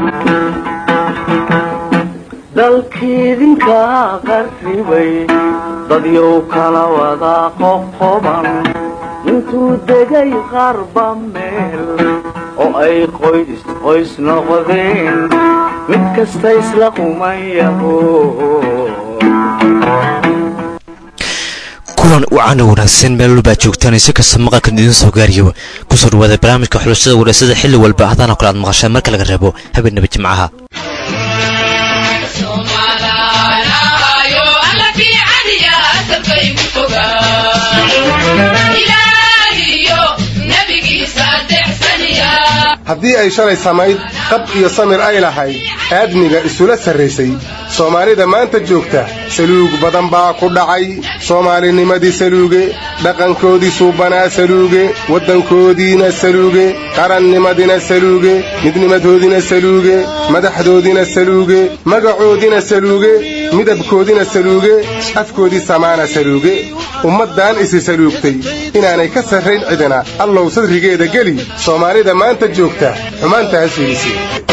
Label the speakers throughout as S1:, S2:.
S1: dalkiidinka qarribay dadyow kala wada qoqoban intuu degay qarba meel oo ay qoys qoys noqdeen mid kasta isla qumayaho
S2: kulan wacana wanaagsan meel walbaa joogtaan si kasta maqalkan idiin soo gaariyo kusoo dhawaada barnaamijka xulashada waraasada xilli walba hadana kale aad maqashaan marka laga reebo habeenaba jimcaha
S3: haddii ay shalay samayd qab iyo samir ay lahayd aadmiga isula sarraysay soomaalida maanta joogta saluug badan baa ku dhacay soomaalinimadii saluuge dhaqankoodii suubanaa saluuge waddankoodiina saluuge qarannimadina saluuge midnimadoodina saluuge madaxdoodina saluuge magacoodina saluuge midabkoodina saluuge afkoodii samaana saluuge ummaddan isi saluugtay inaanay ka sarrayn cidina allow sadrigeeda geli soomaalida maanta joogta xumaantaas fiidisi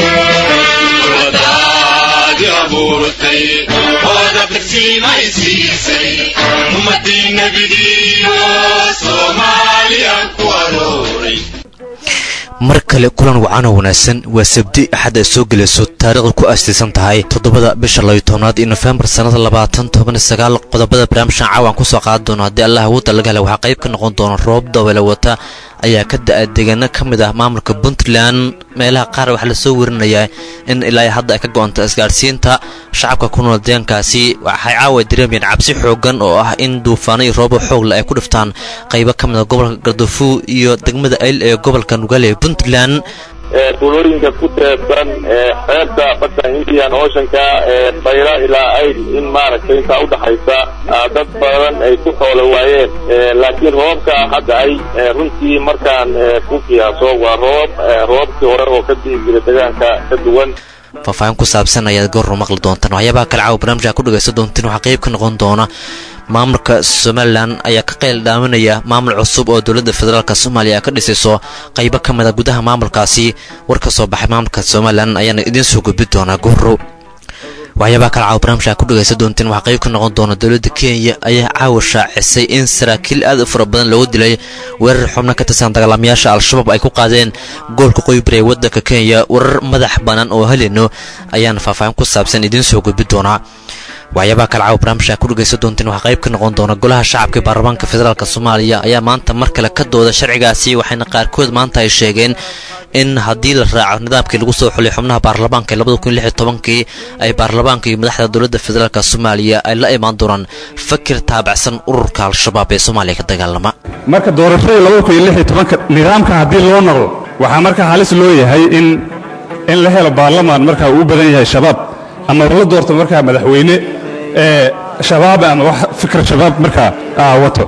S2: mar kale kulan wacano wanaagsan waa sabdi axad ay soo gelayso taariikhda ku aastaysan tahay toddobada bisha labiyo tobnaad iyo nofembar sannada labaatan toban sagaal qodobada barnaamijkan caawaan kusoo qaadan doono haddii allah awoodda laga hela waxaa qayb ka noqon doona roob dabeele wata ayaa ka da-a deegaano ka mid ah maamulka puntland meelaha qaar waxaa lasoo werinayaa in ilaa hadda ay ka go-onto isgaadhsiinta shacabka ku nool deegaankaasi waxay caawa dareemayeen cabsi xoogan oo ah in duufaano iyo roobo xoogle ay ku dhiftaan qaybo ka mid a gobolka gardafuw iyo degmada ayl ee gobolka nugaale ee puntland
S4: tuulooyinka ku teebsan xeebta badda indian oceanka bayra ilaa ayl in maaragtay intaa udhaxaysa dad badan ay ku xoolo waayeen laakiin roobka hadda ay runtii markaan ku qiyaaso waa roob roobkii hore oo ka dii jira deegaanka ka duwan
S2: faahfaahin ku saabsan ayaad goorru maqli doontaan waxyaabaha kale caawa barnaamijka ku dhagaysan doontiin waxaa qayb ka noqon doona maamulka somalilan ayaa ka qayl dhaaminaya maamul cusub oo dowladda federaalk soomaaliya ay ka dhisayso qaybo ka mid a gudaha maamulkaasi war ka soo baxay maamulka somalilan ayaana idiin soo gudbi doonaa goorro waxyaabaha kale caawa barnaamijka ku dhagaysan doontiin waxaa qayb ka noqon doona dowladda kenya ayaa caawa shaacisay in saraakiil aad u fara badan loogu dilay weerar xubno ka tirsan dagaalamayaasha al-shabaab ay ku qaadeen goolka qoybari ee waddanka kenya warar madax bannaan oo helino ayaana faahfaahin ku saabsan idiin soo gudbi doonaa waxyaabaha kale caawa barnaamijka ku dhagaysan doontiin waxaa qayb ka noqon doona golaha shacabka baarlamaanka federaalk soomaaliya ayaa maanta mar kale ka dooda sharcigaasi waxayna qaarkood maanta ay sheegeen in haddii la raaco nidaamkii lagu soo xulay xubnaha baarlamaanka labada kun lix iyo tobankii ay baarlamaanka iyo madaxda dowladda federaalk soomaaliya ay la imaan doonaan fakir taabacsan ururka al-shabaab ee soomaaliya ka dagaalama
S5: marka doorashadii labada kun iyo lix iyo tobanka nidaamka haddii loo noqdo waxaa marka halis loo yahay in in la helo baarlamaan markaa uu u badan yahay shabaab ama la doorto markaa madaxweyne ee shabaab ama wax fikir shabaab markaa wato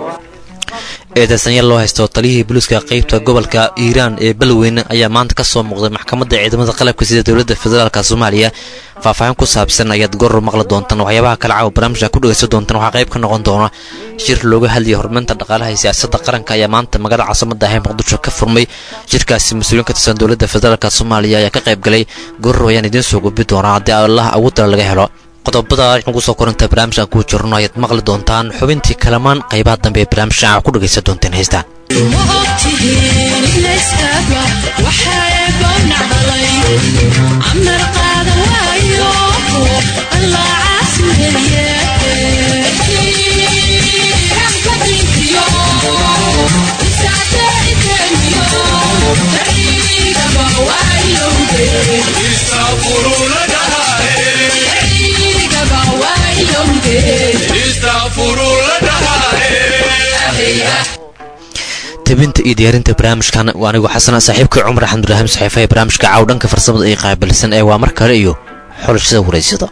S2: eedeysanyal loo haysto taliyihii booliiska qaybta gobolka hiiraan ee balweyne ayaa maanta ka soo muuqday maxkamadda ciidamada qalabka sida dowladda federaalk soomaaliya faahfaahin ku saabsan ayaad goor maqli doontaan waxyaabaha kale caawa barnaamijka ku dhagaysan doontaan waxaa qayb ka noqon doona shir looga hadlayay horumarinta dhaqaalaha iyo siyaasadda qaranka ayaa maanta magaalada caasimada ah ee muqdisho ka furmay shirkaasi mas-uuliin ka tirsan dowladda federaalk soomaaliya ayaa ka qayb galay goorro ayaan idiin soo gudbi doonaa haddii allah awoodala laga helo qodobada ugu soo koranta barnaamijkan ku jirno ayaad maqli doontaan xubintii kalamaan qaybaha dambe ee barnaamijka ku dhagaysan doonteen heystaan tabinta iyo diyaarinta barnaamijkan waa anigu xasana saaxiibkii cumar axmed ibraahim saxiifa ee barnaamijka caaw dhanka farsamada ay qaabilsan ee waa mar kale iyo xulashada waraysyada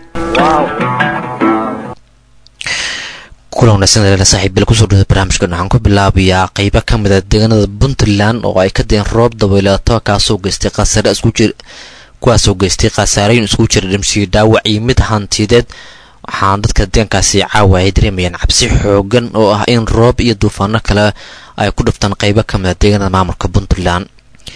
S2: kulan wanaagsan saaxiib bil kusoo dhawada barnaamijkan waxaan ku bilaabayaa qaybo ka mid a deegaanada puntland oo ay ka deen roob dabayleeto kaasoo geystay khasaare isku jir kuwaasoo geystay khasaarooyin iskugu jira dhimsiyo dhaawac iyo mid hantideed waxaana dadka deegaankaasi caawa ay dareemayaan cabsi xoogan oo ah in roob iyo duufaano kale ay ku dhiftaan qaybo ka mid a deegaanada maamulka puntland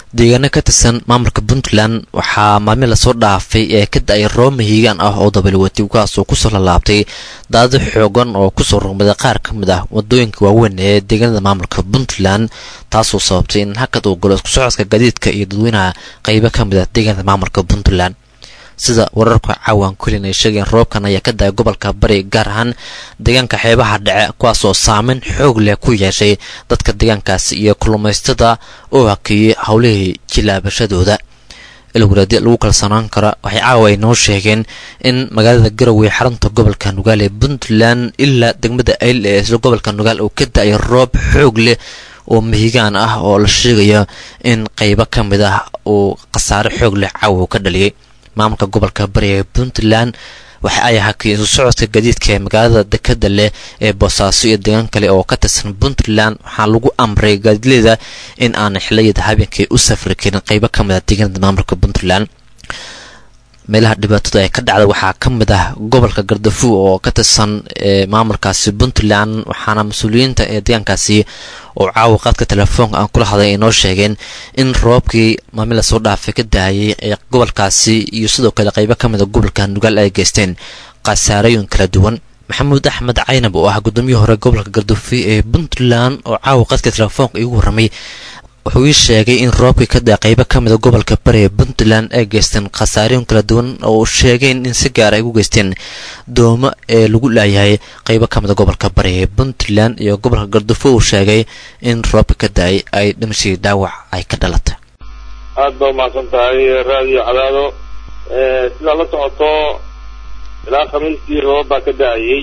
S2: deegaano ka tirsan maamulka puntland waxaa maalmin lasoo dhaafay ee ka da-ay roob mahiigaan ah oo dabalwati kuwaas oo kusoo lalaabtay daado xoogan oo kusoo rogmaday qaar ka mid ah wadooyinka waaweyn ee deegaanada maamulka puntland taasoo sababtay in hakad uu galo isku socodka gaadiidka iyo dadweynaha qeybo ka mid ah deegaanada maamulka puntland sida wararka caawan kulin ay sheegeen roobkan ayaa ka da-ay gobolka bari gaar ahaan deegaanka xeebaha dhece kuwaasoo saameyn xoog leh ku yeeshay dadka deegaankaasi iyo kulumaystada oo hakeeyey howlihii jilaabashadooda ilwaraadi lagu kalsoonaan kara waxay caawa ay noo sheegeen in magaalada garowe xarunta gobolka nugaal ee puntland ilaa degmada ayl ee isla gobolka nugaal uu ka da-ay roob xoog leh oo mahigaan ah oo la sheegayo in qeybo ka mid ah uu khasaare xoog leh caawa ka dhaliyay maamulka gobolka bari ee puntland waxa ay hakiyeen isu socodka gadiidka ee magaalada dekada leh ee boosaaso iyo deegaan kale oo ka tirsan puntland waxaa lagu amray gaadiidleyda in aanay xiliyada habeenkii u safri karin qeybo ka mid ah deegaanada maamulka puntland meelaha dhibaatada ay ka dhacda waxaa ka mid ah gobolka gardafu oo ka tirsan maamulkaasi puntland waxaana mas-uuliyiinta ee deegaankaasi oo caawa qaadka telefoonka aan kula hadlay ay noo sheegeen in roobkii maalmin lasoo dhaafay ka daayay ee gobolkaasi iyo sidoo kale qeybo ka mid a gobolka nugaal ay geysteen khasaarooyin kala duwan maxamuud axmed caynab oo ah gudoomiyii hore gobolka gardafu ee puntland oo caawa qaadka telefoonka iigu warramay wuxuu ii sheegay in roobkii ka daa qeybo ka mida gobolka bari ee puntland ay geysteen khasaarooyin kala duwan oo uu sheegeen in si gaar ay ugu geysteen doomo ee lagu laayahay qeybo ka mida gobolka bari ee puntland iyo gobolka gardufo uu sheegay in roobka ka da-ay ay dhimashii dhaawac ay ka dhalatay
S4: aada baa umahadsan tahay raadiyo cadaado sidaa la socoto ilaa khamiistii roob baa ka da-ayay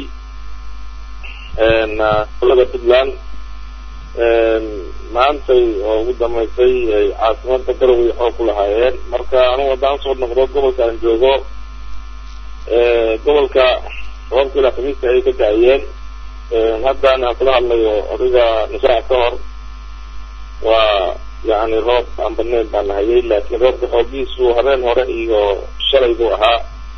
S4: gobolada puntland maantay oo ugu dambaysay ay caasimada garowe xoog ku lahaayeen marka anugu haddaan soo noqdo gobolka aan joogo gobolka roobka ilaa khamiista ayay ka da-ayeen haddaan aan kula hadlayo adiga nusaac ka hor waa yacni roob aan badnayn baan nahayay laakiin roobka xoogiisu habeen hore iyo shalay buu ahaa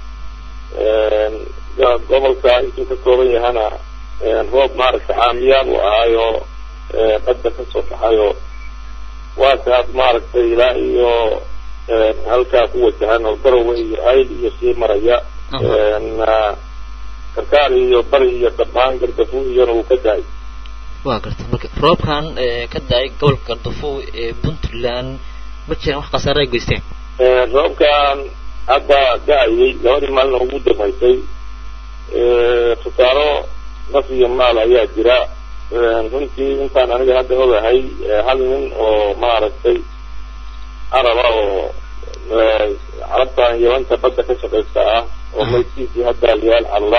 S4: gobolka intuu ka kooban yahana roob maaragta caamiyaal uu ahaayo badda ka soo baxayo waa kaas maaragtay ilaa iyo halkaa ku wajahan oo garowe iyo ayl iyo sii maraya karkaar iyo bari iyo dhammaan gardafu iyona uu ka da-ay
S2: waa garta marka roobkan ka da-ay gobolka gardafo ee puntland ma jiraan wax khasaare ay geysteen
S4: roobkan hadda da-ayay labadii maalin ugu dambaysay khasaaro naf iyo maal ayaa jira runtii intaan aniga hadda ogahay hal nin oo maaragtay caraba oo carabtan yabanta badda ka shaqaysta ah oo maydkiisii hadda liyaal cadla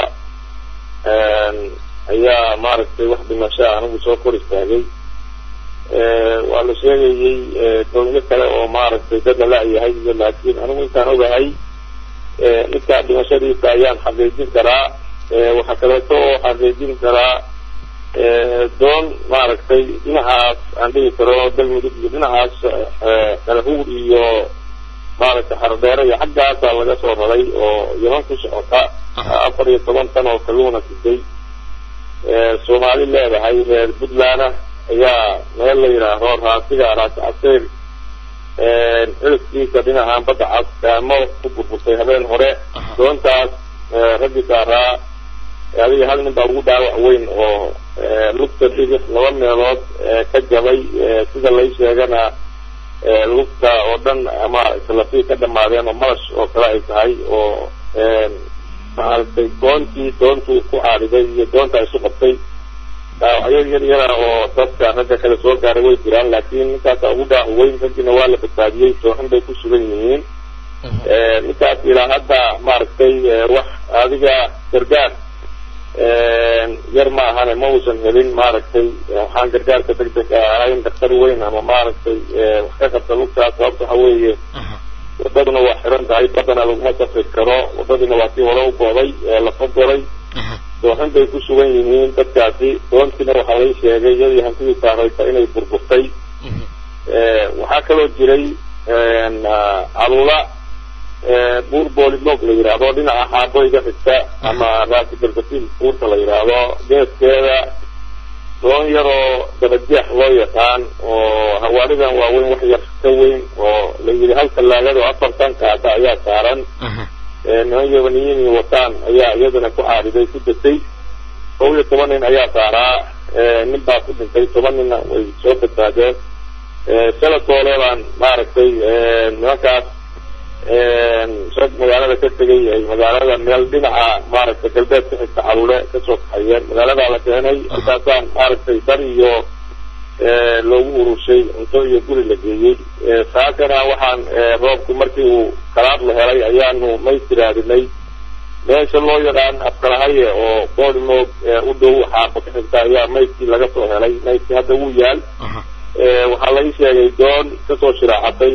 S4: ayaa maaragtay wax dhimashaa anigu soo kor istaagay waa la sheegayey doonyo kale oo maaragtay dad la la-yahay iyo laakiin anigu intaan ogahay ninkaa dhimashadiisa ayaan xaqiijin karaa waxaa kaleeto oo xaqiijin karaa doon maaragtay dhinacaas aan dhigi karo galmudug iyo dhinacaas kalahuur iyo maaragtay xardheere iyo xaggaasaa laga soo raray oo yaman ku socota afar iyo toban tan oo kaluuna siday soomaali leedahay reer puntlandna ayaa meel la yidhaaho raasiga raasi caseyr xiliskiisa dhinacan badda cas daamo ku burburtay habeen hore doontaas raggi saaraa adiga hal nin baa ugu dhaawac weyn oo lugta dhigix laba meelood ka jabay sida lay sheegana lugta oo dhan ama islafii ka dhamaadeen oo malash oo kale ay tahay oo maaragtay doontii doontuu ku caariday iyo doonta isu qabtay dhaawacyo yar yara oo dadka ragga kale soo gaaray way jiraan laakiin ninkaasa ugu dhaawac weyn raggiina waa la badbaadiyey sooxin bay ku sugan yihiin ninkaas ilaa hadda maaragtay wax adiga gargaar yar ma ahane ma uusan helin maaragtay waxaan gargaarka deg deg ahayn daktar weyn ama maaragtay wax ka qabta lugtaas sababta waxa weeye wadaduna waa xiran tahay badana laguma safri karo wadadiina waa tii hore u gooday lafa goray dooxin bay ku sugan yihiin dadkaasi doontiina waxaa lay sheegay iyadii hantidii saaraysa inay burburtay waxaa kaloo jiray calula buur boolimoog la yidhaahdo dhinaca xaabo iga xigta ama raasi gardafiil buurta la yidhaahdo geeskeeda doon yar oo dabajeex loo yaqaan oo hawaaridan waaweyn wax yar ka weyn oo la yidhi hal tallaagada oo afartan kaata ayaa saaran niman yabaniyiin wataan ayaa iyadana ku caariday ku datay kow iyo toban nin ayaa saaraa nin baa ku dhintay toban ninna way soo badbaadeen shalatoole baan maaragtay nimankaas rag magaalada ka tegay ay magaalada meel dhinaca maaragtay galbeed ka xigta caruule kasoo kaxayeen magaaladaa la keenay halkaasaan maaragtay dar iyo loogu urushay cunto iyo guri la geeyey saakana waxaan roobku markii uu kalaad la helay ayaanu maystiraadinay meesha loo yaqaan afkalahaye oo boodimoog u dhow xaaqo ka xigta ayaa maydkii laga soo helay maydkii hadda wuu yaal waxaa laga sheegay doon kasoo shiraacatay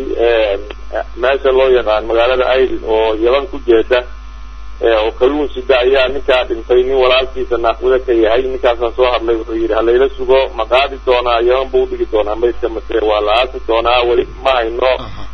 S4: meesha loo yaqaan magaalada ail oo yaban ku jeeda oo kalluun sida ayaa ninkaa dhintay nin walaalkiisa naaqwada ka yahay ninkaasaan soo hadlay wuxuu yidhi halayla sugo ma qaadi doonaa yaban buu udhigi doonaa maydka mase waa la aasi doonaa weli ma hayno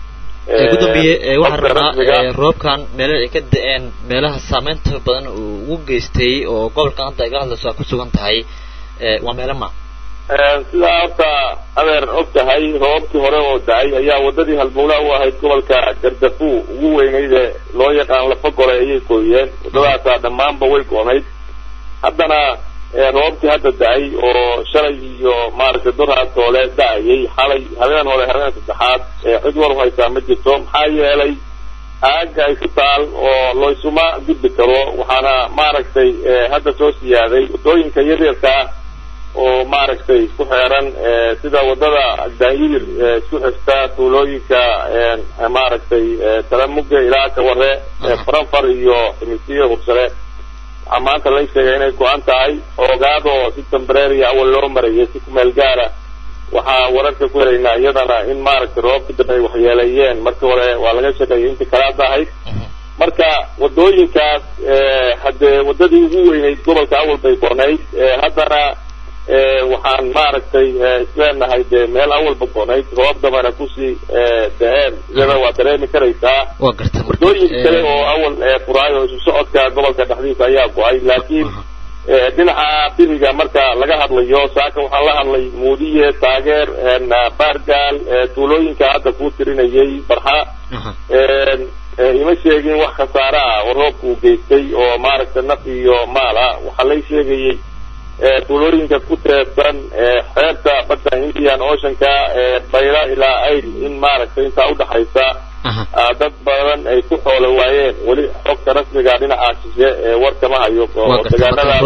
S2: gudoomiye waxaan rabnaa roobkan meelaha ay ka da-een meelaha saameynta badan uu ugu geystay oo gobolkan hadda iga hadlayso aad ku sugan tahay waa meelo ma
S4: sidaa horta adeer og tahay roobabkii hore oo da-ay ayaa wadadii halbowlaa u ahayd gobolka gardafu ugu weynayde loo yaqaan lafa gole ayay gooyeen wadadaasaa dhammaanba way go-nayd haddana roobabkii hadda da-ay oo shalay iyo maaragtay durhaatoole da-ayay xalay habeen hore habeen saddexaad cid war haysaa ma jirto maxaa yeelay aaga ay ku taal oo laysuma gudbi karo waxaana maaragtay hadda soo siyaaday wadooyinka yaryarkaa oo maaragtay ku xeeran sida wadada daayir isku xigta tuulooyinka maaragtay talamuge ilaa kaware faranfar iyo ximisiyo hursare waxaa maanta la sheegay inay go-an tahay oogaadoo si tembrary awal loo marayay si kumeel gaara waxaa wararka ku helaynaa iyadana in maaragtay roobka dambe ay waxyeeleeyeen markii hore waa laga shaqeeyay intii kalaada ahayd marka wadooyinkaas haddee wadadii ugu weynayd gobolka awal bay gonayd haddana waxaan maaragtay isleenahay dee meel awalba gonayd roob dambana kusii da-een iyada waa dareemi karaysaa
S2: waa garta
S4: wadooyin kale oo awal furaayo isu socodka gobolka dhexdiisa ayaa go-ay laakiin dhinaca biriga marka laga hadlayo saaka waxaan la hadlay muudiye taageer baargaal tuulooyinka hadda kuu tirinayay barxa ima sheegin wax khasaare ah oo roobka uu geystay oo maaragtay naf iyo maal ah waxaa lay sheegayay tuulooyinka ku teebsan xeebta badda indian oceanka bayla ilaa ail in maaragtay intaa udhaxaysa dad badan ay ku xoolo waayeen weli xogta rasmiga dhinaca shishe warkama hayo oo degaanada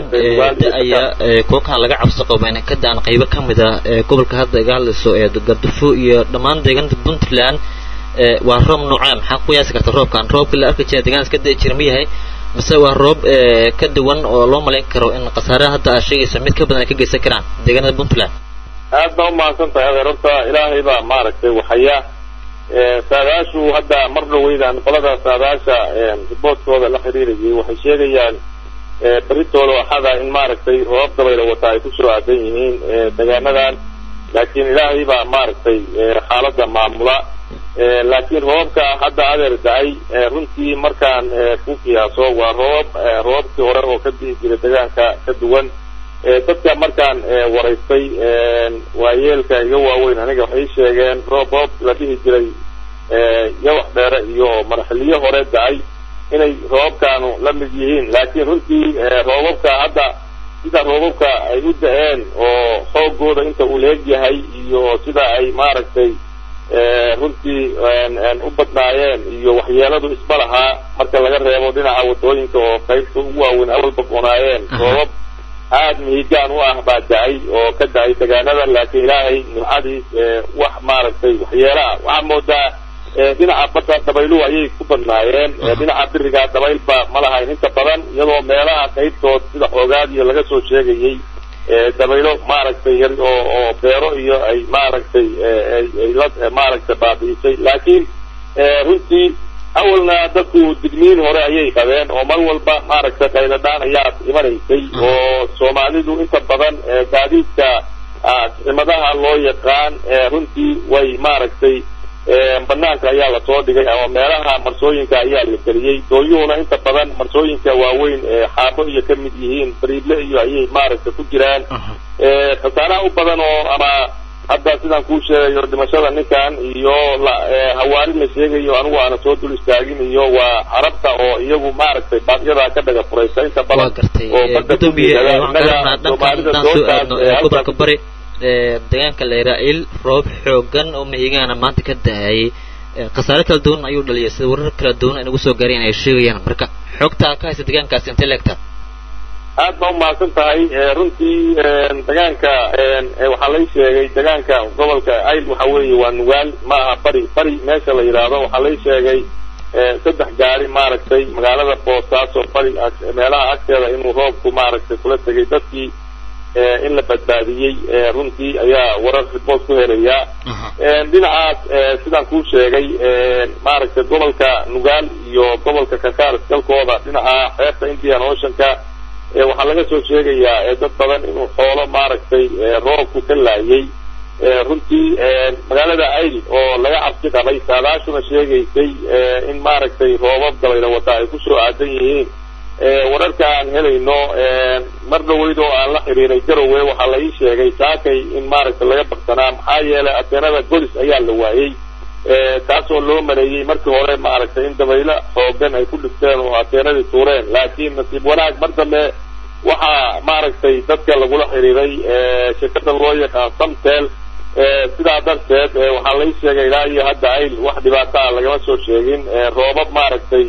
S2: ayaa kookan laga cabsi qabo inay ka daan qaybo ka mid ah gobolka hadda iga hadlayso ee gardafo iyo dhammaan deegaanada puntland waa roob noocaa maxaa ku qiyaasi karta roobkan roobka la arki jira deegaankas ka da'i jira ma yahay mase waa roob ka duwan oo loo malayn karo in khasaaraha hadda aad sheegaysa mid ka badan ay ka geysan karaan deegaanada puntland
S4: aad baa umahadsan tahay adeer horta ilaahay baa maaragtay waxaya saadaashu hadda mar dhaweydaan qolada saadaasha riboodkooda la xiriirayay waxay sheegayaan beritooda waxada in maaragtay roobab dabayla wata ay kusoo aadan yihiin degaanadan laakiin ilaahay baa maaragtay xaaladda maamula laakiin roobabka hadda adeer da-ay runtii markaan ku qiyaaso waa roobab roobabkii hore oo ka di'i jiray degaanka ka duwan dadka markaan waraystay waayeelka iga waaweyn aniga waxay sheegeen roob roob la dhihi jiray yawax dheere iyo marxiliyo hore da-ay inay roobabkaanu la mid yihiin laakiin runtii roobabka hadda sida roobabka ay u da-een oo xoogooda inta uu leeg yahay iyo sida ay maaragtay runtii u badnaayeen iyo waxyeeladu isma lahaa marka laga reebo dhinaca wadooyinka oo qaybta ugu waaweyn awalba gonaayeen roobab aad mihigaan u ah baa da-ay oo ka da-ay degaanada laakiin ilaahay nimcadiis wax maaragtay waxyeelo ah waxaa moodaa dhinaca badda dabayluhu ayay ku badnaayeen dhinaca biriga dabaylba ma lahayn inta badan iyadoo meelaha qaybtood sida xoogaadiyo laga soo sheegayay dabaylo maaragtay yar oo oo beero iyo ay maaragtay ay la maaragtay baabi'isay laakiin runtii awalna dadku digniin hore ayay qabeen oo mar walba maaragtay qayladhaan ayaa imanaysay oo soomaalidu inta badan gaadiidka cimadaha loo yaqaan runtii way maaragtay banaanka ayaa lasoo dhigay ama meelaha marsooyinka ayaa la geliyey dooyuhuna inta badan marsooyinka waaweyn xaabo iyo ka mid yihiin bariidle iyo ayay maaragtay ku jiraan khasaaraha u badan oo ama hadda sidaan kuu sheegayo dhimashada ninkan iyo hawaari la sheegayo anigu aana soo dul istaagin iyo waa carabta oo iyagu maaragtay baaqyadaa ka dhaga furaysa inta badan oo badda ku dhiigada innaga soomaalida doontaas
S2: gobolka bari deegaanka layraa-il roob xoogan oo mahigaana maanta ka da-ayay khasaare kala duwan ayuu dhaliyay sida warar kala duwan ay nagu soo gaareen ay sheegayaan marka xogtaa ka haysa deegaankaasi intay leegtaa
S4: aad baa umahadsan tahay runtii degaanka waxaa lay sheegay degaanka gobolka ayl waxa weeye waa nugaal ma aha bari bari meesha la yidhaahdo waxaa lay sheegay saddex gaari maaragtay magaalada boosaaso bari meelaha agteeda inuu roobku maaragtay kula tegay dadkii in la badbaadiyey runtii ayaa warar ribood ku helayaa dhinacaas sidaan kuu sheegay maaragtay gobolka nugaal iyo gobolka kakaar isgalkooda dhinaca xeebta indian oceanka waxaa laga soo sheegayaa dad badan inuu xoolo maaragtay roobku ka laayay runtii magaalada ayl oo laga cabsi qabay saadaashuna sheegaysay in maaragtay roobab dabayla wata ay kusoo aadan yihiin wararka aan helayno mar dhaweyd oo aan la xiriiray garowe waxaa la ii sheegay saakay in maaragtay laga baksanaa maxaa yeelay ateenada golis ayaa la waayey taasoo loo maleeyey markii hore maaragtay in dabaylo xoogan ay ku dhigteen oo ateenadii tuureen laakiin nasiib wanaag mar dambe waxaa maaragtay dadka lagula xiriiray shirkada loo yaqaan samtel sidaa darteed waxaa lai sheegay ilaa iyo hadda ayl wax dhibaata a lagama soo sheegin roobab maaragtay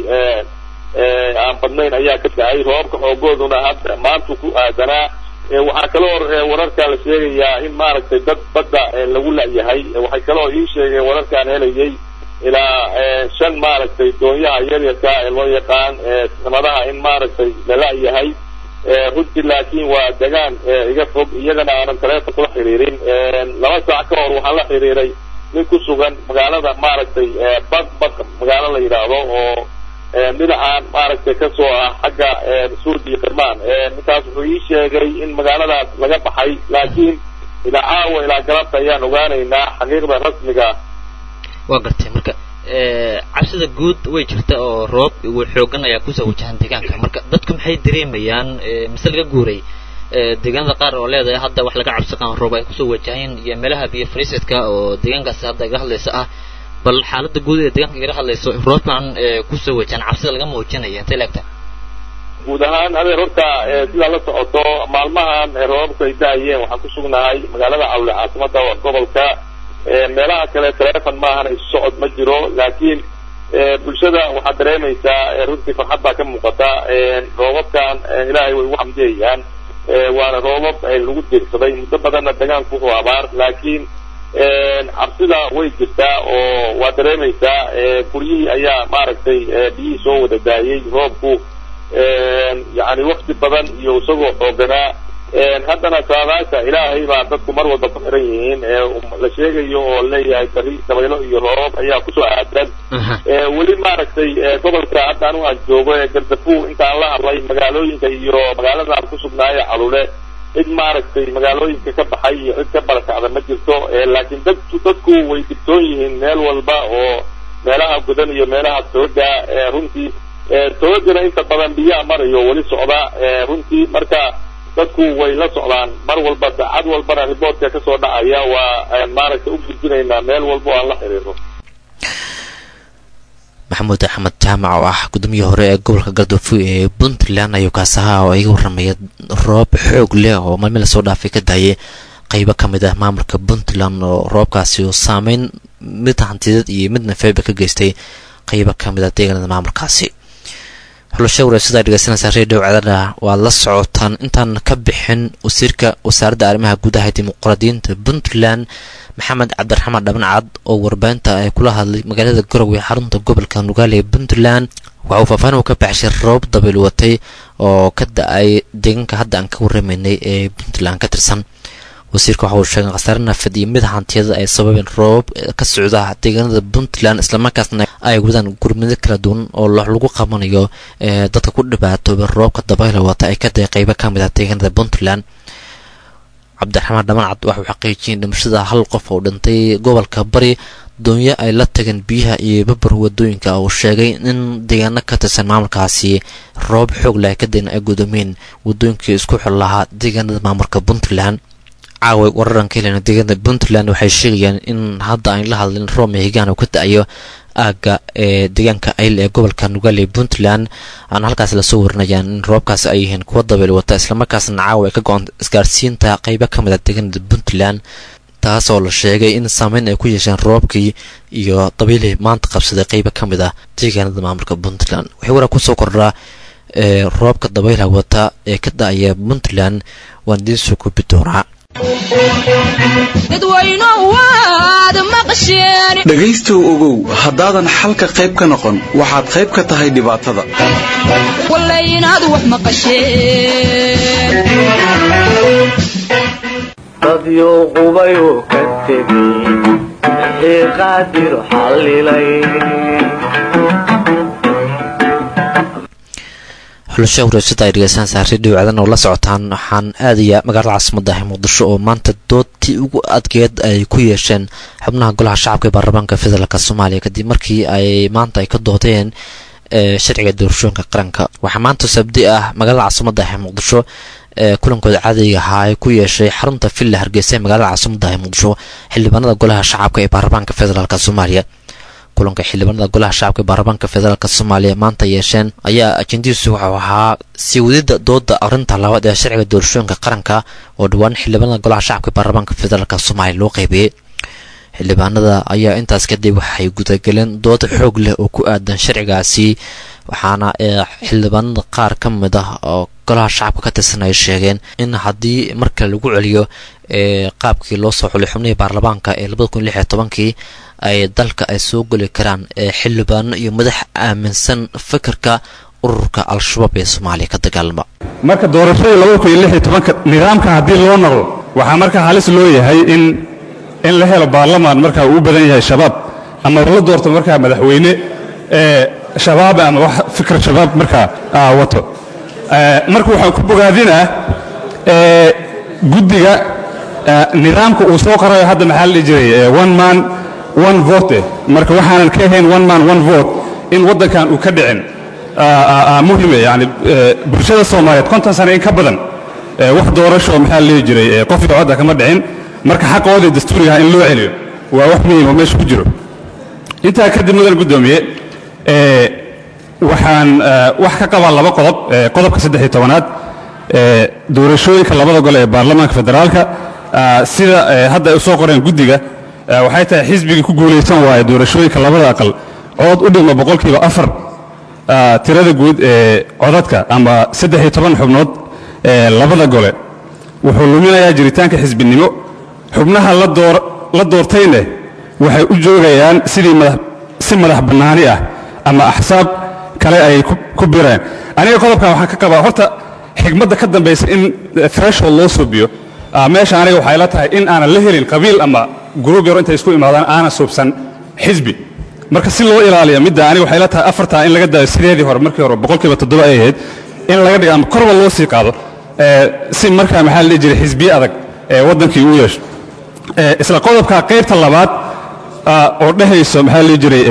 S4: aan badnayn ayaa ka da-ay roobabka xoogooduna hadda maantu ku aadanaa waxaa kaloo wararka la sheegayaa in maaragtay dad badda lagu la-yahay waxay kaloo ii sheegeen wararkaan helayay ilaa shan maaragtay doonyaha yaryarka ee loo yaqaan samadaha in maaragtay la la-yahay runtii laakiin waa degaan iga fog iyagana aanan taleefon kula xiriirin laba saac ka hor waxaan la xiriiray nin ku sugan magaalada maaragtay bad bad magaalo la yidhaahdo oo dhinacan maaragtay kasoo ah xagga suud iyo kirmaan ninkaas wuxuu ii sheegay in magaaladaas laga baxay laakiin ilaa caawa ilaa galabta ayaan ogaanaynaa xaqiiqda rasmiga
S2: waa gartay marka cabsida guud way jirta oo roob xoogan ayaa kusoo wajahan deegaanka marka dadku maxay dareemayaan mise laga guuray deegaanada qaar oo leedahay hadda wax laga cabsi qaan roob ay kusoo wajahayn iyo meelaha biyo fariisidka oo deegaankaasi hadda iga hadlaysa ah bal xaalada guud ee deegaanka igala hadlayso roobkan kusoo wajahan cabsida laga muujinaya intay leegta
S4: guud ahaan adeer horta sidaa la socoto maalmahan roobabku ay da-ayeen waxaan ku sugnahay magaalada cawle caasimada gobolka meelaha kale telefon maahan isu socod ma jiro laakiin bulshada waxaad dareemaysaa runtii farxad baa ka muuqata roobabkan ilaahay way ugu xamdiyayaan waana roobab lagu deegsaday muddo badanna degaanku wuxuu abaar laakiin cabsida way jirtaa oo waa dareemaysaa guryihii ayaa maaragtay biyihii soo wada daayey roobku yani wakti badan iyo isagoo xooganaa haddana saadaasha ilaahay baa dadku mar walba ku xiran yihiin la sheegayo oo leeyahay bari dabaylo iyo roobab ayaa kusoo aadan weli maaragtay gobolka hadda anu aan joogo ee gardafu intaan la hadlay magaalooyinka iyo magaalada aan kusugnaayo calule cid maaragtay magaalooyinka ka baxay iyo cid ka barakacda ma jirto laakiin dad dadku way digtoon yihiin meel walba oo meelaha gudan iyo meelaha tooga runtii toogana inta badan biyaha marayo weli socda runtii marka dadku way la socdaan mar walba saacad walbana riboortka kasoo dhacaya waa maaragtay u gudbinaynaa meel walba oo aan la xiriirno
S2: maxamuud axmed jaamac oo ah gudoomiyii hore ee gobolka galdoofo ee puntland ayuu kaas ahaa oo iga warramaya roob xoog leh oo maalmi lasoo dhaafay ka daayay qeybo ka mid ah maamulka puntland oo roobkaasi oo saameyn mid hantideed iyo mid nafeeba ka geystay qeybo ka mid ah deegaanada maamulkaasi xulasho wareysadaa dhegeysanaysaa redio cadada waad la socotaan intaan ka bixin wasiirka wasaaradda arrimaha gudaha dimuqraadiyiinta puntland maxamed cabdiraxmaan dhabancad oo warbaahinta ay kula hadlay magaalada garowe xarunta gobolka nugaale ee puntland waxa uu faahfaahin uu ka baxshay roob dabayl watay oo ka da-ay deegaanka hadda aan ka warramaynay ee puntland ka tirsan wasiirka waxa uu sheegay khasaare nafad iyo mid hantiyada ay sababeen roobab ka socda deegaanada puntland islamarkaasna ay wadaan gurmado kala duwan oo lagu qabanayo dadka ku dhibaatooba roobka dabayla wata ay ka daay qeybo ka mid ah deegaanada puntland cabdiraxmaan dhamancad waxauu xaqiijiyay dhimashada hal qof oo dhintay gobolka bari doonyo ay la tageen biyaha iyo babar wadooyinka uu sheegay in deegaano ka tirsan maamulkaasi roob xoog leh kadibna ay gudoomeen wadooyinkii isku xil lahaa deegaanada maamulka puntland caawa wararan ka helena deegaanada puntland waxay sheegayaan in hadda aan la hadlin roob mehigaan uu ka da-ayo aagga ee deegaanka ayl ee gobolka nugaale puntland aana halkaas lasoo warinayaan in roobkaas ay yihiin kuwa dabeel wata islamarkaasna caawa ay ka go-an isgaarsiinta qeybo ka mid a deegaanada puntland taasoo la sheegay in saameyn ay ku yeesheen roobkii iyo dabiilihii maanta qabsaday qeybo ka mid ah deegaanada maamulka puntland waxay waraa kusoo kordhaa ee roobka dabaylaha wata ee ka da-aya puntland waan idiin soo koobi doonaa
S6: dhegaystow ogow haddaadan xalka qayb ka noqon waxaad qayb ka tahay dhibaatada
S1: dadyo qubayu ka tegay wixii qaadir xallilay
S2: xulasha wareysada ay dhegeystaan saari dhawacdan oo la socotaan waxaan aadaya magaalada caasimada ah muqdisho oo maanta doodtii ugu adgeed ay ku yeesheen xubnaha golaha shacabka ee baarlamaanka federaalk soomaaliya kadib markii ay maanta ay ka doodeen sharciga doorashooyinka qaranka waxaa maanta sabdi ah magaalada caasimada ah ee muqdisho ee kulankooda caadiga ahaa ay ku yeeshay xarunta villa hargeysa ee magaalada caasimada ah ee muqdisho xildhibaanada golaha shacabka ee baarlamaanka federaalk soomaaliya kulanka xildhibaanada golaha shacabka ee baarlamaanka federaalk soomaaliya maanta yeesheen ayaa ajendihiisu wuxuu ahaa sii wadida dooda arinta labaad ee sharciga doorashooyinka qaranka oo dhowaan xildhibaanada golaha shacabka ee baarlamaanka federaalk soomaaliya loo qeybiyey xildhibaanada ayaa intaas kadib waxay gudagaleen dood xoog leh oo ku aadan sharcigaasi waxaana xildhibaanada qaar ka mid ah oo golaha shacabka ka tirsan ay sheegeen in haddii marka lagu celiyo qaabkii loo soo xulay xubnihii baarlamaanka ee labada kun lix iyo tobankii ay dalka ay soo geli karaan xildhibaano iyo madax aaminsan fikirka ururka al-shabaab ee soomaaliya ka dagaalama
S5: marka doorashadii labada kun iyo lix iyo tobanka nidaamka haddii loo noqdo waxaa marka halis loo yahay in in la helo baarlamaan markaa uu u badan yahay shabaab ama la doorto markaa madaxweyne ee shabaab ama wax fikir shabaab markaa wato marka waxaan ku bogaadinaa guddiga nidaamka uu soo qorayo hadda maxaa la dhihi jiray one man one vote marka waxaanan ka ahayn one man one vote in waddankan uu ka dhicin muhime yani bulshada soomaaliyeed konton sano in ka badan wax doorasho maxaa la dhihi jiray qof iyo codda kama dhicin marka xaqoodii dastuurigaha in loo celiyo waa wax muhiim oo meesha ku jiro intaa kadib mudan guddoomiye waxaan wax ka qabaa laba qodob qodobka saddex iyo tobanaad doorashooyinka labada gole ee baarlamaanka federaalka sida hadda ay u soo qoreen guddiga waxay tahay xisbigii ku guulaysan waaye doorashooyinka labada aqal cod u dhigma boqolkiiba afar tirada guud ee codadka ama saddex iyo toban xubnood ee labada gole wuxuu luminayaa jiritaanka xisbinimo xubnaha la doortayne waxay u joogayaan sidii si madax bannaani ah ama axsaab kale ay ku bireen aniga qodobkan waxaan ka qabaa horta xigmadda ka dambaysa in threshold loo suubiyo meesha aniga waxay la tahay in aanan la helin qabiil ama gruub yaro intay isku imaadaan aanan suubsan xisbi marka si loo ilaaliya midda aniga waxay la tahay afartaa in laga daayo sideedii hore markii hore boqolkiiba toddoba ay ahayd in laga dhigo ama korba loo sii qaado si markaa maxaa la dhihi jiray xisbiye adag ee waddankii u yeesho isla qodobka qaybta labaad oo dhehayso maxaa la dhihi jiray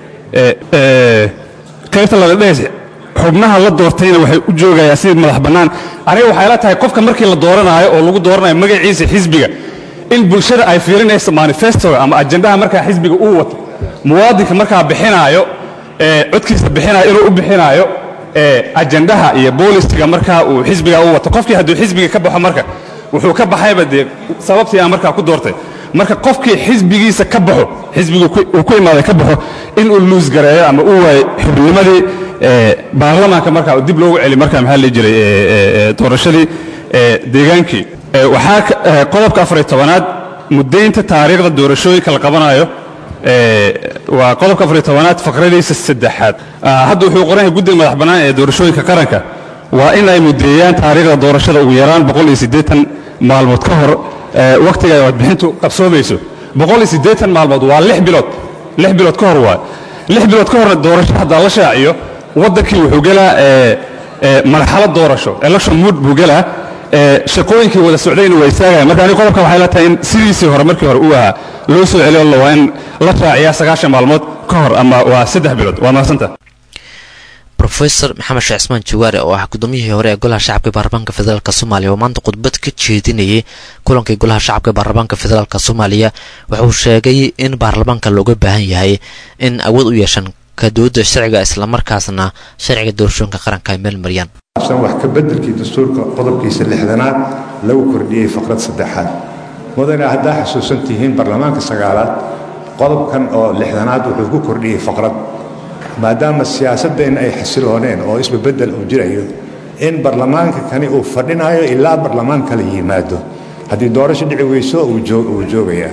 S5: qaybta labaad dhehaysa xubnaha la doortayna waxay u joogayaan sidii madax bannaan aniga waxay la tahay qofka markii la dooranaayo oo lagu dooranayo magaciisa xisbiga in bulshada ay fiirinayso manifestoga ama ajendaha markaa xisbiga uu wato muwaadinka markaa bixinaayo codkiisa bixinaayo inuu u bixinaayo ajendaha iyo boolistiga markaa uu xisbiga u wato qofkii hadduu xisbiga ka baxo marka wuxuu ka baxayba dee sababtii aan markaa ku doortay marka qofkii xisbigiisa ka baxo xisbigu uu ku imaaday ka baxo inuu luus gareeyo ama uu waayo xubnimadii baarlamaanka markaa dib loogu celi markaa maxaa la jiray doorashadii deegaankii waxaa qodobka afariy tobanaad muddaynta taariikhda doorashooyinka la qabanayo waa qodobka afariy tobanaad faqradiisa saddexaad hadda wuxuu qoran yahay guddiga madax bannaan ee doorashooyinka qaranka waa in ay muddeeyaan taariikhda doorashada ugu yaraan boqol iyo siddeetan maalmood ka hor wakhtiga ay codbixintu qabsoomayso boqol iyo siddeetan maalmood waa lix bilood lix bilood ka hor waay lix bilood ka horna doorasho haddaa la shaaciyo waddankii wuxuu gelaa marxalad doorasho election mood buu gelaa ee shaqooyinkii wada socdayna waa istaagaya marka aniga qodobka waxay la tahay in sidiisii hore markii hore uu ahaa loo soo celiyo la waa in la raaciyaa sagaashan maalmood ka hor ama waa saddex bilood waa mahadsanta
S2: rofesor maxamed sheekh cismaan jawaare oo ah gudoomiyihii hore ee golaha shacabka ee baarlamaanka federaalk soomaaliya oo maanta khudbad ka jeedinayay kulankii golaha shacabka ee baarlamaanka federaalk soomaaliya wuxuu sheegay in baarlamaanka looga baahan yahay in awood u yeeshaan kadooda sharciga islamarkaasna sharciga doorashooyinka qaranka ay meel mariyaan
S7: wax ka bedelkii dastuurka qodobkiisa lixdanaad lagu kordhiyey faqrad saddexaad mudane haddaa xasuusan tihiin baarlamaanka sagaalaad qodobkan oo lixdanaad wuxuu ku kordhiyey faqrad maadaama siyaasadeenna ay xasilooneen oo isbabedel uu jirayo in baarlamaanka kani uu fadhinayo ilaa baarlamaan kala yimaado haddii doorasho dhici weyso uu joogayaa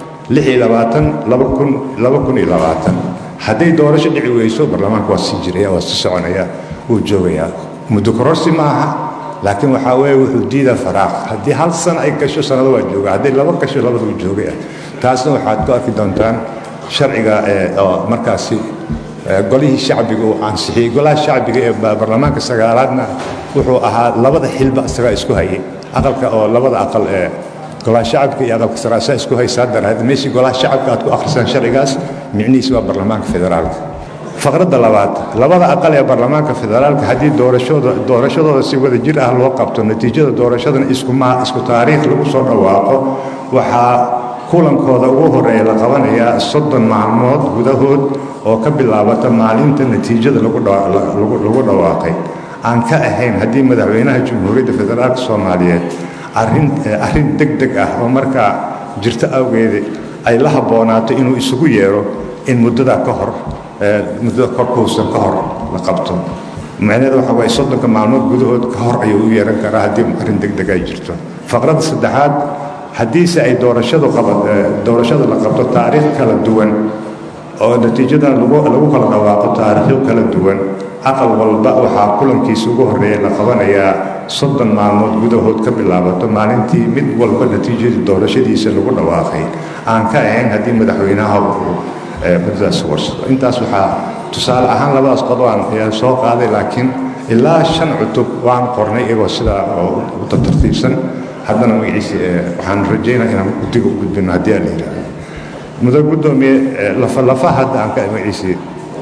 S7: hadday doorasho dhici weyso baarlamaanka waa sii jiraya waa sii soconaya wuu joogayaa muddo kororsi ma aha laakiin waxaa weeye wuxuu diidaa faraaq haddii hal sana ay gasho sanado waa jooga hadday laba gasho labada uu joogaya taasna waxaad ku arki doontaan sharciga oo markaasi golihii shacbiga uu ansixiyey golaha shacbiga ee baarlamaanka sagaalaadna wuxuu ahaa labada xilba isagaa isku hayay aqalka oo labada aqal ee golaha shacabka iyo aqalka saraasaa isku haysaa daraad meeshii golaha shacabka aad ku akhrisaan sharcigaas micnihiis waa baarlamaanka federaalka faqradda labaad labada aqal ee baarlamaanka federaalka haddii doorashooda doorashadooda si wada jir ah loo qabto natiijada doorashadana isku isku taariikh lagu soo dhawaaqo waxaa kulankooda ugu horeeya la qabanayaa soddon maalmood gudahood oo ka bilaabata maalinta natiijada lagu dhawaaqay aan ka ahayn haddii madaxweynaha jamhuuriyadda federaalk soomaaliyeed arrin deg deg ah oo markaa jirto awgeeda ay la habboonaato inuu isugu yeero in muddadaa ka hor muddada korkuusan ka hor la qabto macnaheeda waxa waye soddonka maalmood gudahood ka hor ayuu u yeeran karaa haddii arrin deg deg ay jirto faqradda saddexaad haddiise ay doorashadu doorashada la qabto taariikh kala duwan oo natiijadan lagu kala dhawaaqo taariikhyo kala duwan aqal walba waxaa kulankiisa ugu horreeya la qabanayaa soddon maalmood gudahood ka bilaabato maalintii mid walba natiijadii doorashadiisa lagu dhawaaqay aan ka ahayn haddii madaxweynaha uu muddadaas warsado intaas waxaa tusaale ahaan labadaas qodobaan ayaa soo qaaday laakiin ilaa shan cutub waan qornay iyagoo sidaa oo u tartiibsan haddana magaciisi waxaan rajaynaa inaan guddiga u gudbino haddii aan la yidhaahdo mudan guddoomiye lafalafaha hadda aan ka magaciisi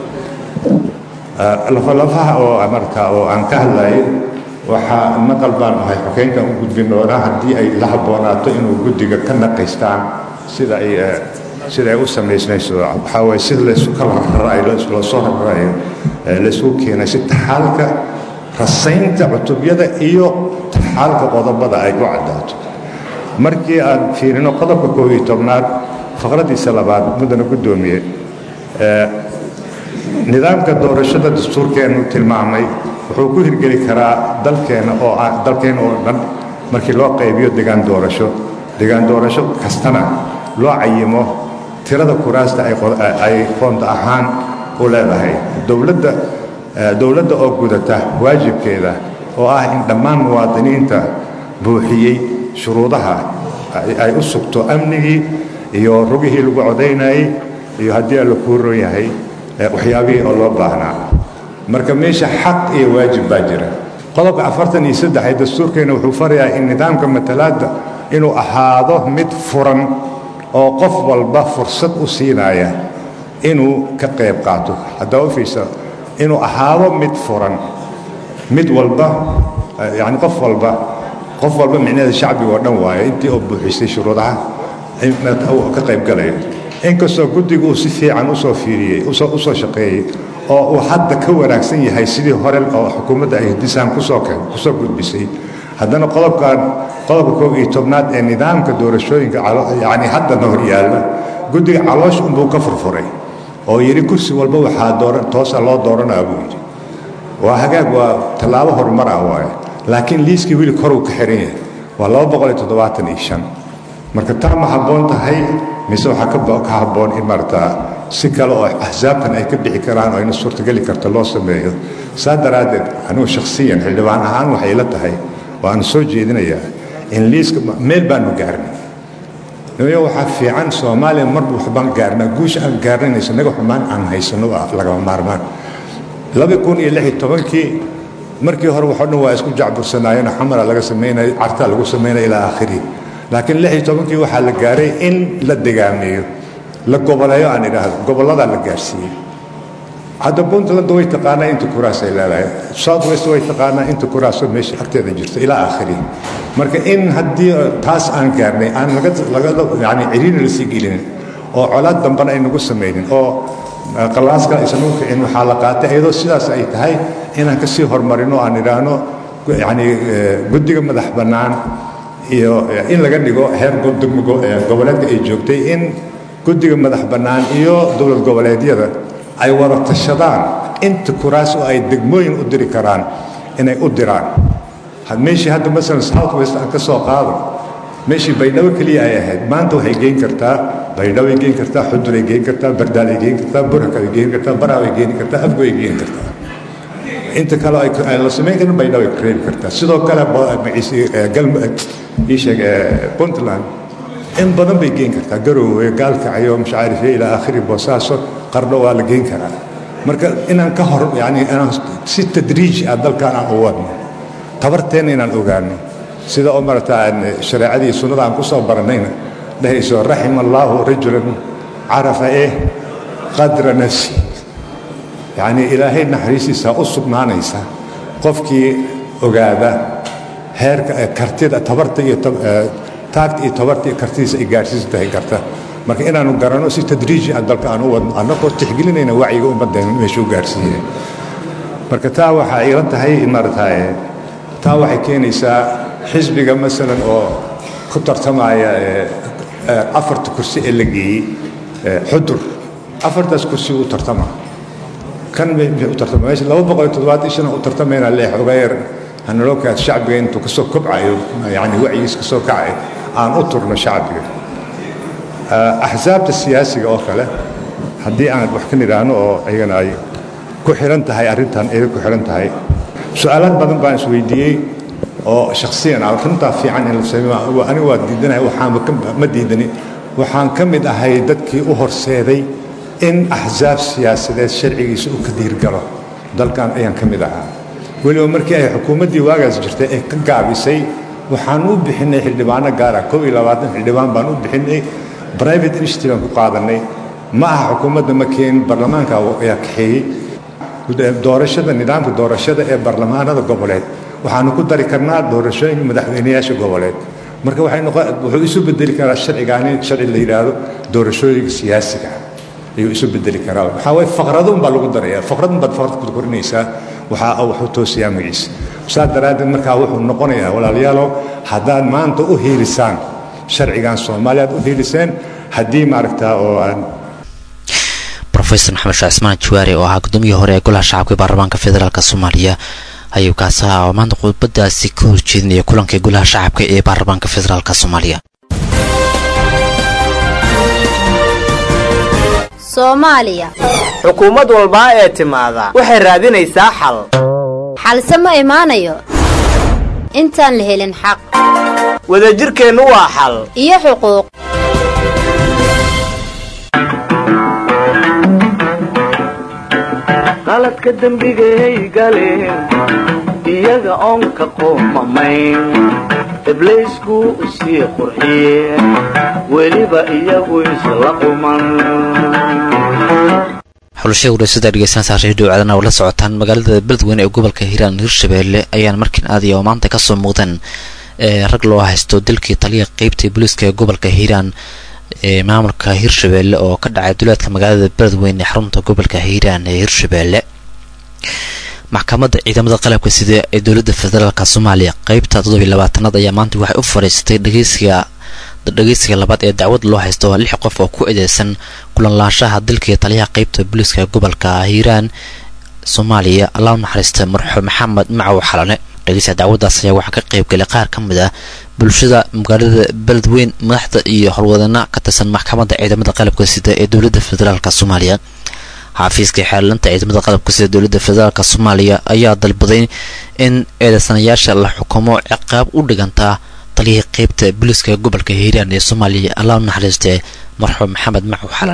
S7: lafalafaha oo marka oo aan ka hadlayay waxaa naqal baan ahay xokeynkan u gudbin doonaa haddii ay la habboonaato inuu guddiga ka naqaystaan sida ay sida ay u samaysnayso waxaa waye sida laysu kala rarayo loo soo rarayo laysugu keenay si taxaalka rasaynta cutubyada iyo taxaalka qodobada ay u caddaato markii aan fiirino qodobka koob iyo tobnaad faqraddiisa labaad muddana guddoomiye nidaamka doorashada dastuurkeennu tilmaamay wuxuu ku hirgeli karaa dalkeenna oo dalkeenna oo dhan markii loo qaybiyo degaan doorasho degaan doorasho kastana loo cayimo tirada kuraasta ay qoonda ahaan u leedahay dowladda dowladda oo gudata waajibkeeda oo ah in dhammaan muwaadiniinta buuxiyey shuruudaha ay u sugto amnigii iyo rugihii lagu codaynayey iyo haddii alla kuu ron yahay waxyaabihii oo loo baahnaa marka meesha xaq iyo waajib baa jira qodobka afartan iyo saddex ee dastuurkeenna wuxuu farayaa in nidaamka matalaadda inuu ahaado mid furan oo qof walba fursad u siinaya inuu ka qayb qaato haddaa u fiirsa inuu ahaado mid furan mid walba yani qof walba qof walba micnaheeda shacbiga oo dhan waayo intii oo buuxisay shuruudaha ka qayb galayo inkastoo guddigu uu si fiican usoo fiiriyey usoo shaqeeyey oo uu hadda ka wanaagsan yahay sidii hore oo xukuumadda ay hidisaan kusoo kusoo gudbisay haddana qodobkan qodobka koob iyo tobnaad ee nidaamka doorashooyinka yani haddana hor yaalla guddiga caloosh unbuu ka furfuray oo yidhi kursi walba waxaa dooran toosa loo dooranaa buu yidhi waa hagaag waa tallaabo horumar ah waaye laakiin liiskii weli koruu ka xiran yahay waa laba boqol iyo toddobaatan iyo shan marka taa ma habboon tahay mise waxaa ka habboon in maarata si kale oo axsaabtan ay ka bixi karaan oo ina suurtageli karto loo sameeyo saa daraaddeed anigu shakhsiyan xildhibaan ahaan waxay la tahay waanu soo jeedinayaa in liiska meel baanu gaarnay nimayo waxaa fiican soomaaliya marba waxbaan gaarnaa guusha aan gaarnanayso naga xumaan aan haysano waa lagama maarmaan laba kun iyo lix iyo tobankii markii hore waxoo dhan waa isku jacbursanaayeen xamara laga samaynaya cartaa lagu samaynaya ilaa aakhirihi laakiin lix iyo tobankii waxaa la gaaray in la degaameeyo la goboleeyo aan idhaahdo gobolladaa la gaarsiiyey hadda puntland way taqaanaa inta kuraas ay leedahay south west way taqaanaa inta kuraasoo meesha agteeda jirta ilaa aakhirihi marka in haddii taas aan gaarnay aan laga yani ciriiri la sii gelinin oo colaad dambana ay nagu samaynin oo qalaaska aysan u kicin waxaa la qaatay iyadoo sidaas ay tahay inaan ka sii horumarino aan idhaahno yani guddiga madax bannaan iyo in laga dhigo heer goboleedka ay joogtay in guddiga madax bannaan iyo dowlad goboleedyada ay wada tashadaan inta kuraas oo ay degmooyin u diri karaan inay u diraan meeshii hadda masalan south west aan ka soo qaado meeshii baydhabo keliya ay ahayd maanta waxay geyn kartaa baydhabo ay geyn kartaa xudur ay geyn kartaa bardaal ay geyn kartaa burhak ay geyn kartaa baraab ay geyn kartaa afgo ay geyn kartaa inta kale ay la samayn karin baydhabo ay reebi kartaa sidoo kale isheeg puntland in badan bay geyn kartaa garoowe gaalkacyo mashacaarife ilaa aakhiri boosaaso qardho waa la geyn karaa marka inaan ka hor yani inaan si tadriij ah dalkan aan u wadno tabarteenna inaan ogaano sida oo marata shareecadii sunnada aan ku soo baranayna dhehayso raxima allaahu rajulan carafa eh qadra nafsi yacnii ilaahay naxariistiisa u sugnaanaysa qofkii ogaada heerka kartida tabarta iyo taagta iyo tabarta iyo kartidiisa ay gaarsiisan tahay garta marka inaanu garanno si tadriiji ah dalka aan u wadno annagoo tixgelinayna wacyiga ummaddeena meeshuu gaarsiiyey marka taa waxaa iila tahay maarataye taa waxay keenaysaa xisbiga masalan oo ku tartamaya afarta kursi ee la geeyey xudur afartaas kursi u tartama kan u tartama meesha laba boqol iyo toddobaatan shana u tartamayna leex ogeer hanalookaad shacbiga intuu kasoo kobcayo yani wacyigiis kasoo kacay aan u turno shacbiga axsaabta siyaasiga oo kale haddii aan wax ka nidhaahno oo iyagana ay ku xihan tahay arrintan ay ku xihan tahay su-aalaad badan baan isweydiiyey oo shakhsiyan ah runtaa fiican in la sameeyo anigu waa diidanahay waxaan ma diidani waxaan ka mid ahay dadkii u horseeday in axsaab siyaasadeed sharcigiisa uu ka diirgalo dalkan ayaan ka mid ahaa weliba markii ay xukuumaddii waagaas jirtay ay ka gaabisay waxaan u bixinay xildhibaano gaara kow iyo labaatan xildhibaan baan u bixinay private initiative aan ku qaadanay ma aha xukuumadda ma keenin baarlamaanka ayaa kaxeeyey doorashada nidaamka doorashada ee baarlamaanada goboleed waxaanu ku dari karnaa doorashooyinka madaxweynayaasha goboleed marka waxay noqon wuxuu isu bedeli karaa sharcigaani sharci la yidhaahdo doorashooyinka siyaasiga ayuu isu bedeli karaa waxaa waye faqrado unbaa lagu daraya faqrad unbaad faqrad ku korinaysaa waxaa wuxuu toosiyaa magiisa saa daraaddeed markaa wuxuu noqonayaa walaalayaalow haddaad maanta u hiilisaan sharcigan soomaaliya aad u hiiliseen haddii maaragtaa oo aan
S2: rofesor maxamed sheekh cismaan jawaari oo ahaa gudoomiyii hore ee golaha shacabka baarlamaanka federaalk soomaaliya ayuu kaasi ahaa oo maanta khudbadaasi ka horjeedinaya kulankii golaha shacabka ee baarlamaanka federaalk soomaaliya
S8: soomaaliya
S9: xukuumad walbaa ee timaada waxay raadinaysaa xal
S8: xalse ma imaanayo intaan la helin xaq
S9: wadajirkeennu waa xal
S8: iyo xuquuq
S1: qaladka dembigay galeen iyaga oon ka qoomamayn ibliisku sii qurxiyeen weliba iyagu isla quman
S2: xulashada wareysadaa dhegeysanaysaa reediyo caadan oo la socotaan magaalada beledweyne ee gobolka hiiraan hirshabeelle ayaan markiin aadaya oo maanta kasoo muuqdeen rag loo haysto dalkii taliya qeybta booliiska ee gobolka hiiraan ee maamulka hirshabeelle oo ka dhacay duleedka magaalada beledweyne ee xarunta gobolka hiiraan ee hirshabeelle maxkamadda ciidamada qalabka sida ee dowladda federaalk soomaaliya qeybta toddobiy labaatanaad ayaa maanta waxay u fadhiisatay dhegeysiga dhegeysiga labaad ee dacwad loo haysto lix qof oo ku eedeysan kulanlaanshaha dalkii taliyaha qeybta booliiska gobolka hiiraan soomaaliya allah u naxariista marxuum maxamed macow xalane dhegeysiga dacwaddaas ayaa waxaa ka qeybgalay qaar ka mid ah bulshada magaalada beledweyn madaxda iyo howlwadana ka tirsan maxkamadda ciidamada qalabka sida ee dowladda federaalk soomaaliya xafiiska xeelanta ciidamada qalabka sida dowladda federaalk soomaaliya ayaa dalbaday in eedeysanayaasha la xukumo ciqaab u dhigantaa taliyihii qeybta booliiska gobolka hiiraan ee soomaaliya allah u naxariistee marxuum maxamed macow xalane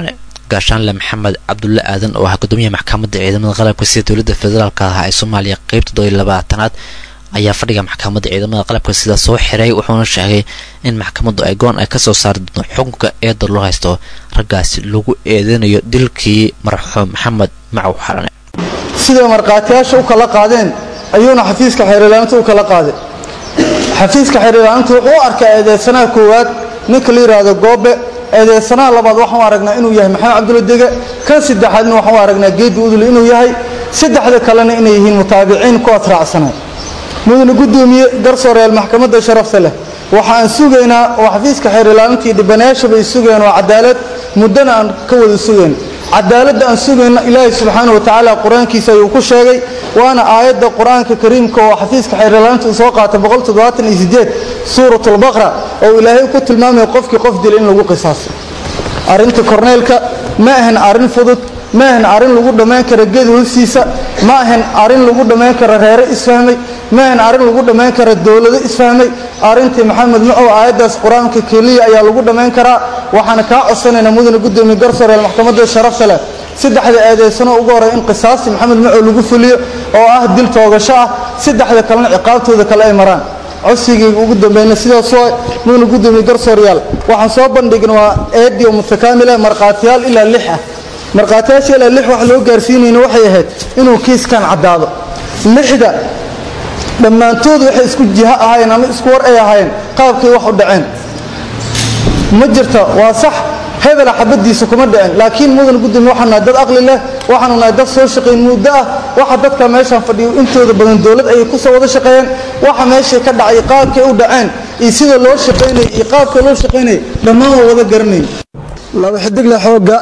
S2: gaashaanle maxamed cabdulle aadan oo ah gudoomiyaha maxkamadda ciidamada qalabka sida dowladda federaalk ah ee soomaaliya qeybta doo iyo labaatanaad ayaa fadhiga maxkamadda ciidamada qalabka sida soo xiray wuxuuna sheegay in maxkamaddu ay goon ay kasoo saari doonto xukunka eeda loo haysto raggaasi lagu eedeynayo dilkii marxuum maxamed macow xalane
S10: siday markhaatiyaasha u kala qaadeen ayuuna xafiiska xeerilaaninta u kala qaaday xafiiska xeerilaaninta wuxuu u arkaa eedeysanaha koowaad ninka la yidhaahdo goobe eedeysanaha labaad waxaan aragnaa inuu yahay maxamed cabdulla dege kan saddexaadna waxaan aragnaa geedi udule inuu yahay saddexda kalena inay yihiin mutaabiciin kuwaas raacsanay mudane gudoomiye garsooreel maxkamadda sharafta leh waxaan sugaynaa oo xafiiska xeerilaaninta iyo dhibanayaashaba ay sugayaan waa cadaalad muddana aan ka wada sugayn cadaaladda aan sugayna ilaahay subxaana wa tacaala qur-aankiisa ayuu ku sheegay waana aayadda qur-aanka kariimka oo xafiiska xeerilaaninta uu soo qaatay suuratulbaqra oo ilaahay ku tilmaamaya qofkii qof dila in lagu qisaaso arrinta korneelka ma ahan arrin fudud ma ahan arrin lagu dhammayn kara geed hoostiisa ma ahan arrin lagu dhammayn kara reere isfahmay ma ahan arrin lagu dhammayn kara dowlado isfahmay arrintii maxamed macow aayaddaas qur-aanka keliya ayaa lagu dhammayn karaa waxaana kaa codsanaynaa mudane gudoomiye garsooreel maxkamadda sharafta leh saddexda eedeysano ugu horey in qisaasti maxamed macow lagu fuliyo oo ah dil toogasho ah saddexda kalena ciqaabtooda kale ay maraan codsigayga ugu dambayna sidaas waa mudane gudoomiye garsooryaal waxaan soo bandhigna waa eedi oo mutakaamila markhaatiyaal ilaa lix ah markhaatiyaasha ilaa lix wax loo gaarsiinayna waxay ahayd inuu kiiskan caddaado lixda dhammaantood waxay isku jiho ahaayeen ama isku war ay ahaayeen qaabkay wax u dhaceen ma jirta waa sax hebela xabadiisa kuma dhicin laakiin mudan gudoomiye waxaan nahay dad aqli leh waxaanu nahay dad soo shaqayn muddo ah waxa dadka meeshaan fadhiyo intooda badan dowlad ayay ku soo wada shaqeeyeen waxa meeshay ka dhacay qaabkay u dhaceen iyo sida loo shaqaynayay iyo qaabka loo shaqaynayay dhammaan waa wada garanayn
S11: laba xidigle xooga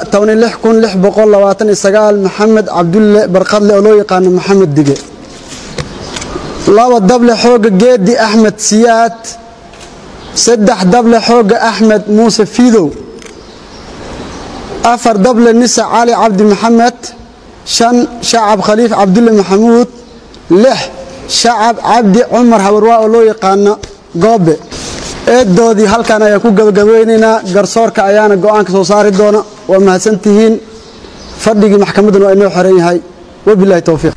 S11: maxamed cabdulle barqadle oo loo yaqaano maxamed dige laba dable xooga geedi axmed siyaad saddex dable xooga axmed muuse fiidow afar dable nisa cali cabdi maxamed shan shacab khaliif cabdulle maxamuud lix shacab cabdi cumar habarwaa oo loo yaqaano goobe eedoodii halkan ayaan ku gabagabeynaynaa garsoorka ayaana go'aanka soo saari doona waa mahadsantihiin fadhigii maxkamadduna waa inoo xiran yahay wabilahi towfiiq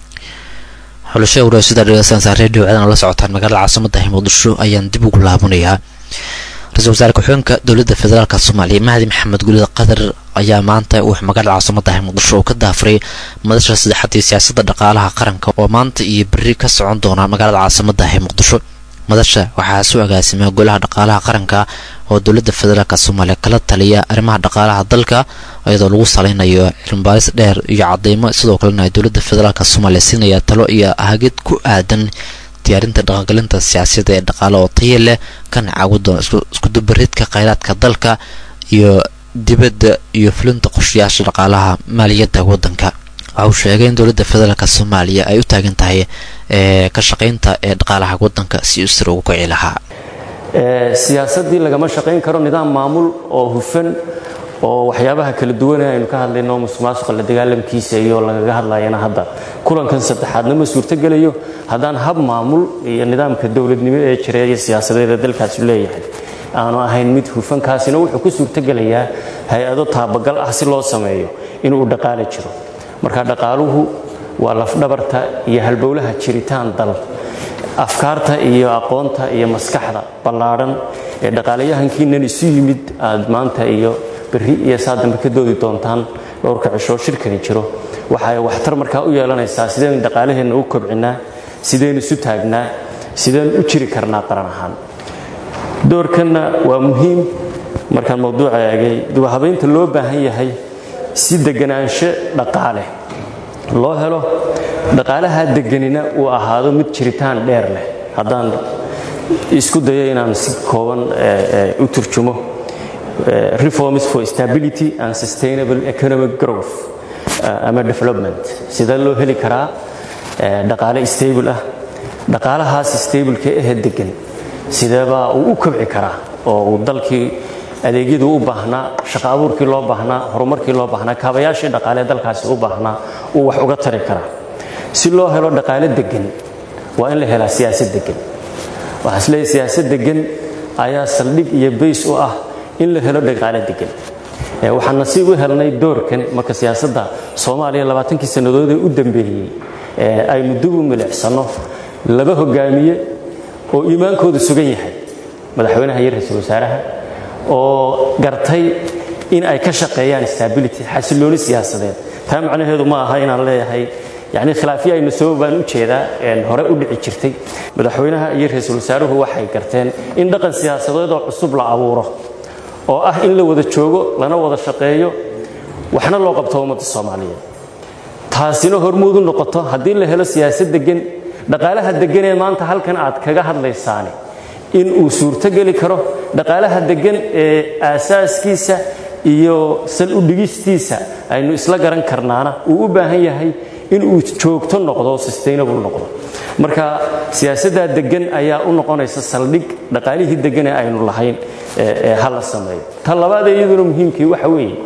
S2: xulasha waraasida dhegeysanaysaa reediyo caadan la socotaan magaalada caasimada muqdisho ayaan dib ugu laabanayaa ra-iisul wasaare ku-xigeenka dowladda federaalk soomaaliya mahdi maxamed gulida qatar ayaa maanta uu magaalada caasimada muqdisho oo ka daafuray madasha saddexaad ee siyaasadda dhaqaalaha qaranka oo maanta iyo berri ka socon doona magaalada caasimada muqdisho madasha waxaa soo agaasimay golaha dhaqaalaha qaranka oo dowladda federaalk soomaaliya kala taliya arrimaha dhaqaalaha dalka iyadoo lagu saleynayo cilmibaaris dheer iyo cadeymo sidoo kalena ay dowladda federaalk soomaaliya siinaya talo iyo hagid ku aadan diyaarinta dhaqangelinta siyaasiyada ee dhaqaale oo taya leh kana caawi doona iskudubaridka kheyraadka dalka iyo dibadda iyo fulinta qorshayaasha dhaqaalaha maaliyadda waddanka waxa uu sheegay in dowladda federaalk soomaaliya ay u taagan tahay ee ka shaqaynta ee dhaqaalaha waddanka si uu sir ugu kici lahaa
S12: siyaasaddii lagama shaqayn karo nidaam maamul oo hufan oo waxyaabaha kala duwane aynu ka hadlayno musuqmaasuqa la dagaalamkiisa iyo lagaga hadlayana hadda kulankan saddexaadna ma suurtogelayo haddaan hab maamul iyo nidaamka dowladnimo ee jira iyo siyaasadeed ee dalkaasi leeyahay aanu ahayn mid hufankaasina wuxuu ku suurtogelayaa hay-ado taabagal ah si loo sameeyo inuu dhaqaale jiro marka dhaqaaluhu waa lafdhabarta iyo halbowlaha jiritaan dal afkaarta iyo aqoonta iyo maskaxda ballaadhan ee dhaqaalayahankiinan isu yimid aad maanta iyo berri iyo saa dambe ka doodi doontaan dhowrka cishoo shirkani jiro waxa ay waxtar markaa u yeelanaysaa sideen dhaqaalaheenna u kobcinaa sideen isu taagnaa sideen u jiri karnaa qaran ahaan doorkanna waa muhiim markaan mawduuca eegay dubahabaynta loo baahan yahay si deganaansho dhaqaale loo helo dhaqaalaha deganina uu ahaado mid jiritaan dheer leh haddaan isku dayo inaan si kooban u turjumo reforms for stability and sustainable economic growth ama development sidee loo heli karaa dhaqaale stable ah dhaqaalahaas stableka ahe degan sideebaa uu u kobci karaa oo uu dalkii adeegyadii u baahnaa shaqa abuurkii loo baahnaa horumarkii loo baahnaa kaabayaashii dhaqaalee dalkaasi u baahnaa uu wax uga tari karaa si loo helo dhaqaale degan waa in la helaa siyaasad degan waxaa isleeyahay siyaasad degan ayaa saldhig iyo bays u ah in la helo dhaqaale degan waxaan nasiib u helnay doorkan marka siyaasadda soomaaliya labaatankii sannadood ee u dambeeyey aynu dib u milicsano laba hogaamiye oo iimaankoodu sugan yahay madaxweynaha iyo ra-iisul wasaaraha oo gartay in ay ka shaqeeyaan stability xasilooni siyaasadeed taa macnaheedu ma aha inaan leeyahay yani khilaafyo aynu soo baan u jeedaa hore u dhici jirtay madaxweynaha iyo ra-iisul wasaaruhu waxay garteen in dhaqan siyaasadeed oo cusub la abuuro oo ah in la wada joogo lana wada shaqeeyo waxna loo qabto ummadda soomaaliyeed taasina hormuud u noqoto haddii la helo siyaasad degan dhaqaalaha degan ee maanta halkan aad kaga hadlaysaani in uu suurtogeli karo dhaqaalaha degan ee aasaaskiisa iyo sal u dhigistiisa aynu isla garan karnaana uu u baahan yahay in uu joogto noqdo sustainable noqdo marka siyaasaddaa degan ayaa u noqonaysa saldhig dhaqaalihii degan ee aynu lahayn ee hala sameeyo ta labaad ee iyaduna muhiimkii waxa weeye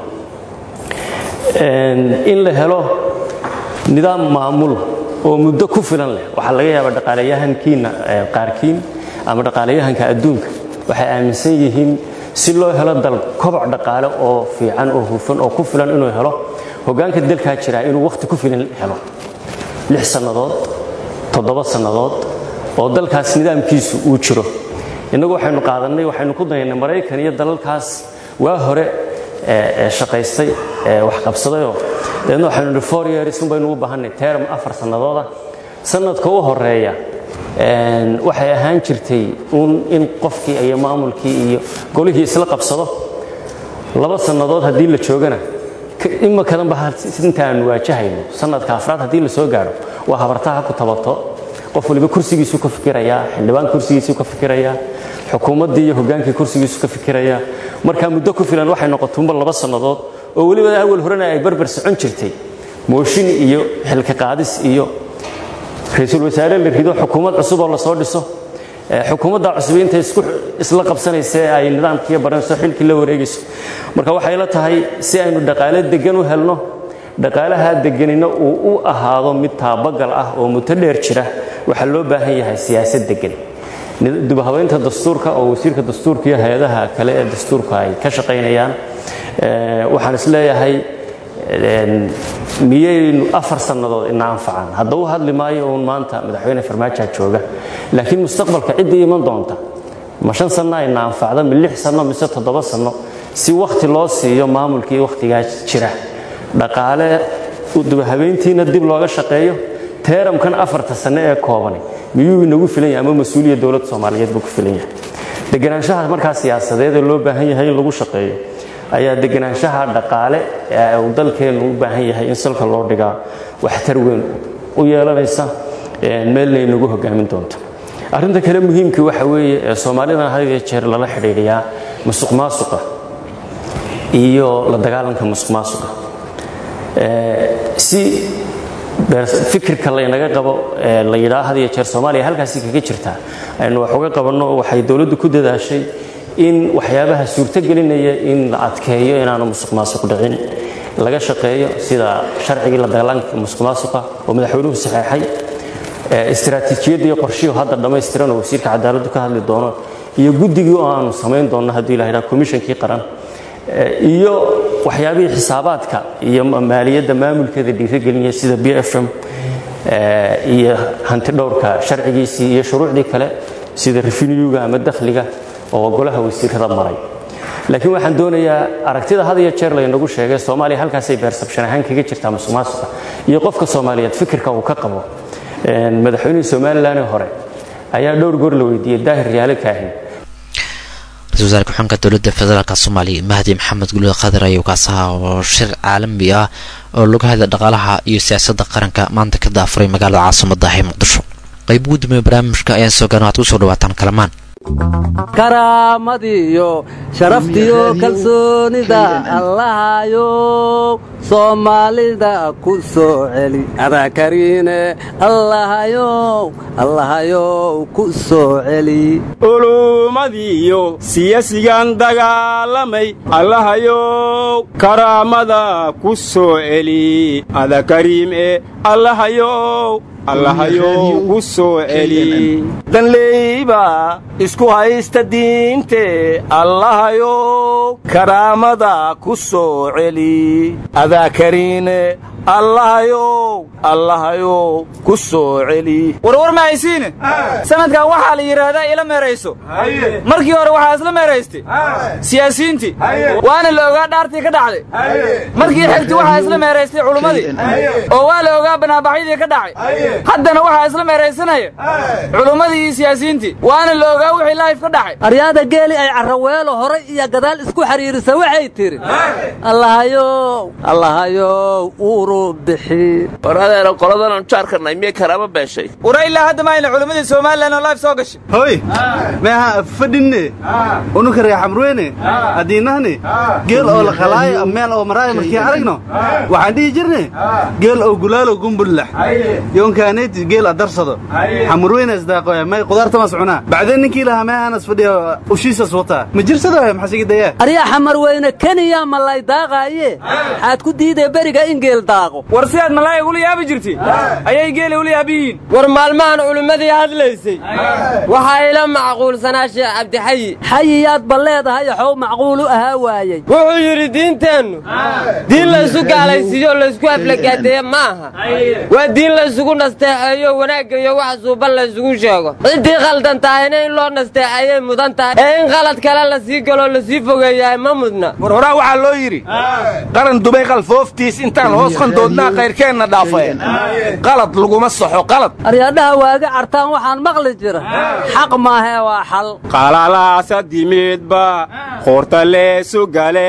S12: in la helo nidaam maamul oo muddo ku filan leh waxaa laga yaabaa dhaqaalayahankiina qaarkiin ama dhaqaalayahanka adduunka waxay aaminsan yihiin si loo helo dal koboc dhaqaale oo fiican oo hufan oo ku filan inuu helo hoggaanka dalkaa jiraa inuu wakhti ku filan helo lix sannadood toddoba sannadood oo dalkaas nidaamkiisu uu jiro innagu waxaynu qaadannay waxaynu ku dayaynay maraykan iyo dalalkaas waa hore shaqaystay wax qabsadayoo dabeedna waxaynu nihi four years un baynu u baahannay term afar sannadooda sannadka u horeeya waxay ahaan jirtay un in qofkii iyo maamulkii iyo golihii isla qabsado laba sannadood haddii la joogana imakadanba inta aanu waajahayno sanadka afraad haddii la soo gaadho waa habartaha ku tabato qof waliba kursigiisu ka fikirayaa xildhibaan kursigiisu ka fikirayaa xukuumaddii iyo hogaankii kursigiisu ka fikirayaa markaa muddo ku filan waxay noqotuunba laba sannadood oo weliba awal horena ay barbar socon jirtay mooshin iyo xilka qaadis iyo ra-iisul wasaare la rido xukuumad cusub oo lasoo dhiso xukuumadda cusub intay isla qabsanaysa ay nidaamkiiyo baranayso xilkii la wareegayso marka waxay la tahay si aynu dhaqaale degan u helno dhaqaalaha deganina uu u ahaado mid taabagal ah oo muddo dheer jira waxaa loo baahan yahay siyaasad degan dibhabaynta dastuurka oo wasiirka dastuurka iyo hay-adaha kale ee dastuurka ay ka shaqaynayaan waxaan isleeyahay miyaynu afar sannadood ina anfacaan hadda u hadli maayo uun maanta madaxweyne farmaajaa jooga laakiin mustaqbalka ciddii iman doonta ma shan sanno ayna anfacda mi lix sanno mise toddoba sanno si wakhti loo siiyo maamulkii wakhtigaa jira dhaqaale dubahabeyntiina dib looga shaqeeyo teeramkan afarta sanno ee koobani miyuu inagu filan yahay ama mas-uuliya dowladda soomaaliyeed buu ku filan yahay deganaanshaha markaa siyaasadeed ee loo baahan yahay in lagu shaqeeyo ayaa deganaanshaha dhaqaale ee uu dalkeennu u baahan yahay in salka loo dhigaa waxtar weyn u yeelanaysa meelna inagu hogaamin doonto arrinta kale muhiimkii waxa weeye ee soomaalidana had iyo jeer lala xidhiidhiyaa musuq maasuqa iyo la dagaalanka musuq maasuqa si fikirka laynaga qabo la yidhaa had iyo jeer soomaaliya halkaasi kaga jirtaa aynu wax uga qabanno waxay dowladdu ku dadaashay in waxyaabaha suurtogelinaya in la adkeeyo inaanu musuq maasuq dhicin laga shaqeeyo sida sharcigii la dagaalanka musuq maasuqa oo madaxweynuhu saxeexay istiraatiijiyadda iyo qorshihii hadda dhammaystiran oo wasiirka cadaaladdu ka hadli doono iyo guddigii oo aanu samayn doonno haddii la yidhaha komishankii qaran iyo waxyaabihii xisaabaadka iyo maaliyadda maamulkeeda dhiirigelinaya sida b f m iyo hanti dhowrka sharcigiisii iyo shuruucdii kale sida refinyuga ama dakhliga oo golaha wasiirada maray laakiin waxaan doonayaa aragtida had iyo jeer laynagu sheegay soomaaliya halkaasay beersabshan ahaan kaga jirtaa musuq maasuqa iyo qofka soomaaliyeed fikirka uu ka qabo madaxweynihii somalilan ee hore ayaa dhowr goor la weydiiyey daahir riyaale kaahin
S2: ra-isul wasaare ku-xigeenka dowladda federaalk soomaaliya mahdi maxamed gulud qadir ayuu kaasaha oo shir caalami ah oo lagu hadla dhaqaalaha iyo siyaasadda qaranka maanta ka daafuray magaalada caasimada ee muqdisho qayb ugu dambeeya barnaamijka ayaan soo gaarna waxaad kusoo dhawaataan kalamaan
S13: karaamadiyo sharaftiyo kalsoonida allahayow soomaalida ku soo celi adaa kariine allahayow allahayow ku soo celi
S14: ulummadiyo siyasigan dagaalamay allahayow karaamada ku soo celi ada kariim e allahayow allahayow ku soo celi danleyba isku haysta diinte allahayow karaamada ku soo celi adaa kariine allahayow allahayow ku soo celi
S15: warwar ma haysiine sanadkan waxaa la yidhaahdaa ila meerayso markii hore waxaa isla meeraystay siyaasiyiintii waana la ogaa dhaartii ka dhacday markii xigti waxaa isla meeraystay culummadii oo waa la ogaa banaabaxyadii ka dhacay haddana waxaa isla meeraysanaya culummadii iyo siyaasiyiintii waana la ogaa wixii laayif ka dhacay
S13: aryaada geeli ay carraweelo horay iyo gadaal isku xidhiirisa waxay tidhi allahayow allahayow uuru bixi
S16: war adeera qoladan jaarkanay miyay karaama beeshay
S15: wara ilaa hadda maayna culimmadii somalilan oo life soo gashay
S10: hoy meeha fadhinne unuka reer xamrweyne haddiinahne geel oo la qalaayo meel oo maraayo markii aragno waxaan dhihi jirne geel oo gulaalo gumbulax yoonkaaneti geel adarsado xamurweyne isdaaqoya may qudaartamas cunaa bacdeen ninkii lahaa meehanas fadhiya ushiisas wataa ma jirsado maxasigidayaa
S13: aryaa xamar weyne keniya malay daaqaaye xaad ku diidee beriga in geel daaqo
S15: war sidaad malaaya ula yaabi jirtay ayay geeli ula yaab yihiin
S17: war maalmahan culimmadii hadlaysay waxaa ila macquulsanaa sheekh cabdixayi
S13: xayiyaad ba leedahay xow macquul u ahaa waayey
S17: wuxuu yidhi diinteennu diin laysu gaalaysiiyo laysku aflagaadeeye ma aha waa diin laysugu nasteexeeyo wanaagga iyo wax suuban laysugu sheego ciddii khaldan tahayna in loo nasteexeeyay mudan tahay ee in qalad kale la sii galoo lasii fogeeyahay ma mudna
S14: war horaa waxaa loo yidhi qaran dubay qalfooftiis intaan hoos qandoodnaa kayrkeenna dhaafeen qalad laguma saxo qalad
S13: aryaadhaha waaga cartaan waxaan maqli jira xaq maahee waa xal
S14: qalalaasa dimidba qoorta leesu gale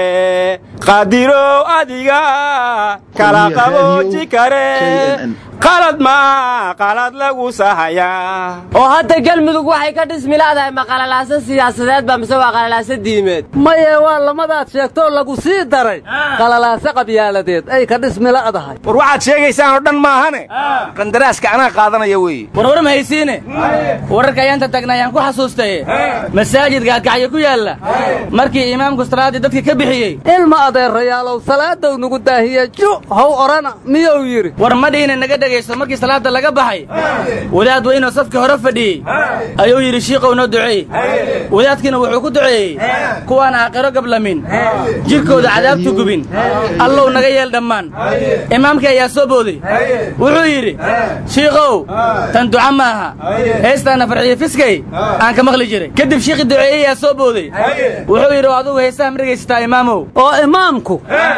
S14: qadirow adiga kala qabooji kare qalad maa qalad lagu sahayaa
S17: oo hadda galmudug waxay ka dhismi la'dahay ma qalalaaso siyaasadeed ba mise waa qalalaaso diimeed
S13: maye waa lamadaad sheegtoo lagu sii daray qalalaaso qabyaaladeed ay ka dhismi la'dahay
S14: war waxaad sheegaysaan oo dhan maahane qandaraaska anaa qaadanaya weeye
S15: warwar ma haysiine wararka ayaanta tagna ayaan ku xasuustaye masaajid gaadkacyo ku yaalla markii imaamku salaaddii dadka ka bixiyey
S13: ilma adeerayaalow salaadow nugu daahiye ju how odhana miyuu yidhi
S15: war madhiina naga dhegaysto markii salaadda laga baxay wadaad weynoo safkii hore fadhiyey ayuu yidhi shiiqow noo duceey wadaadkiina wuxuu ku duceeyey kuwaan aakhiro gablamin jidhkooda cadaabtu gubin allow naga yeel dhammaan imaamkii ayaa soo booday wuxuu yidhi shiikow tan duca ma aha heestaana farxiyo fiskay aan ka maqli jiray kadib shiikhii duceeyey ayaa soo booday wuxuu yidhi adugu heesaha ma dhegaysataa imaamow
S13: oo imaamku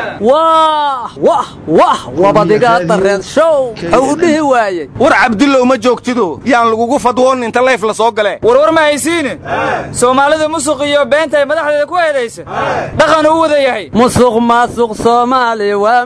S13: wah wah wah wabadigaa dareen show xuu u dhihi waayey
S14: war cabdullow ma joogtido yaan lagugu fadwoon inta layf la soo gale
S15: warwar ma haysiine soomaalidu musuq iyo beenta ay madaxdeeda ku eedaysa dhaqan uu wada yahay
S13: musuq maasuq soomaali waa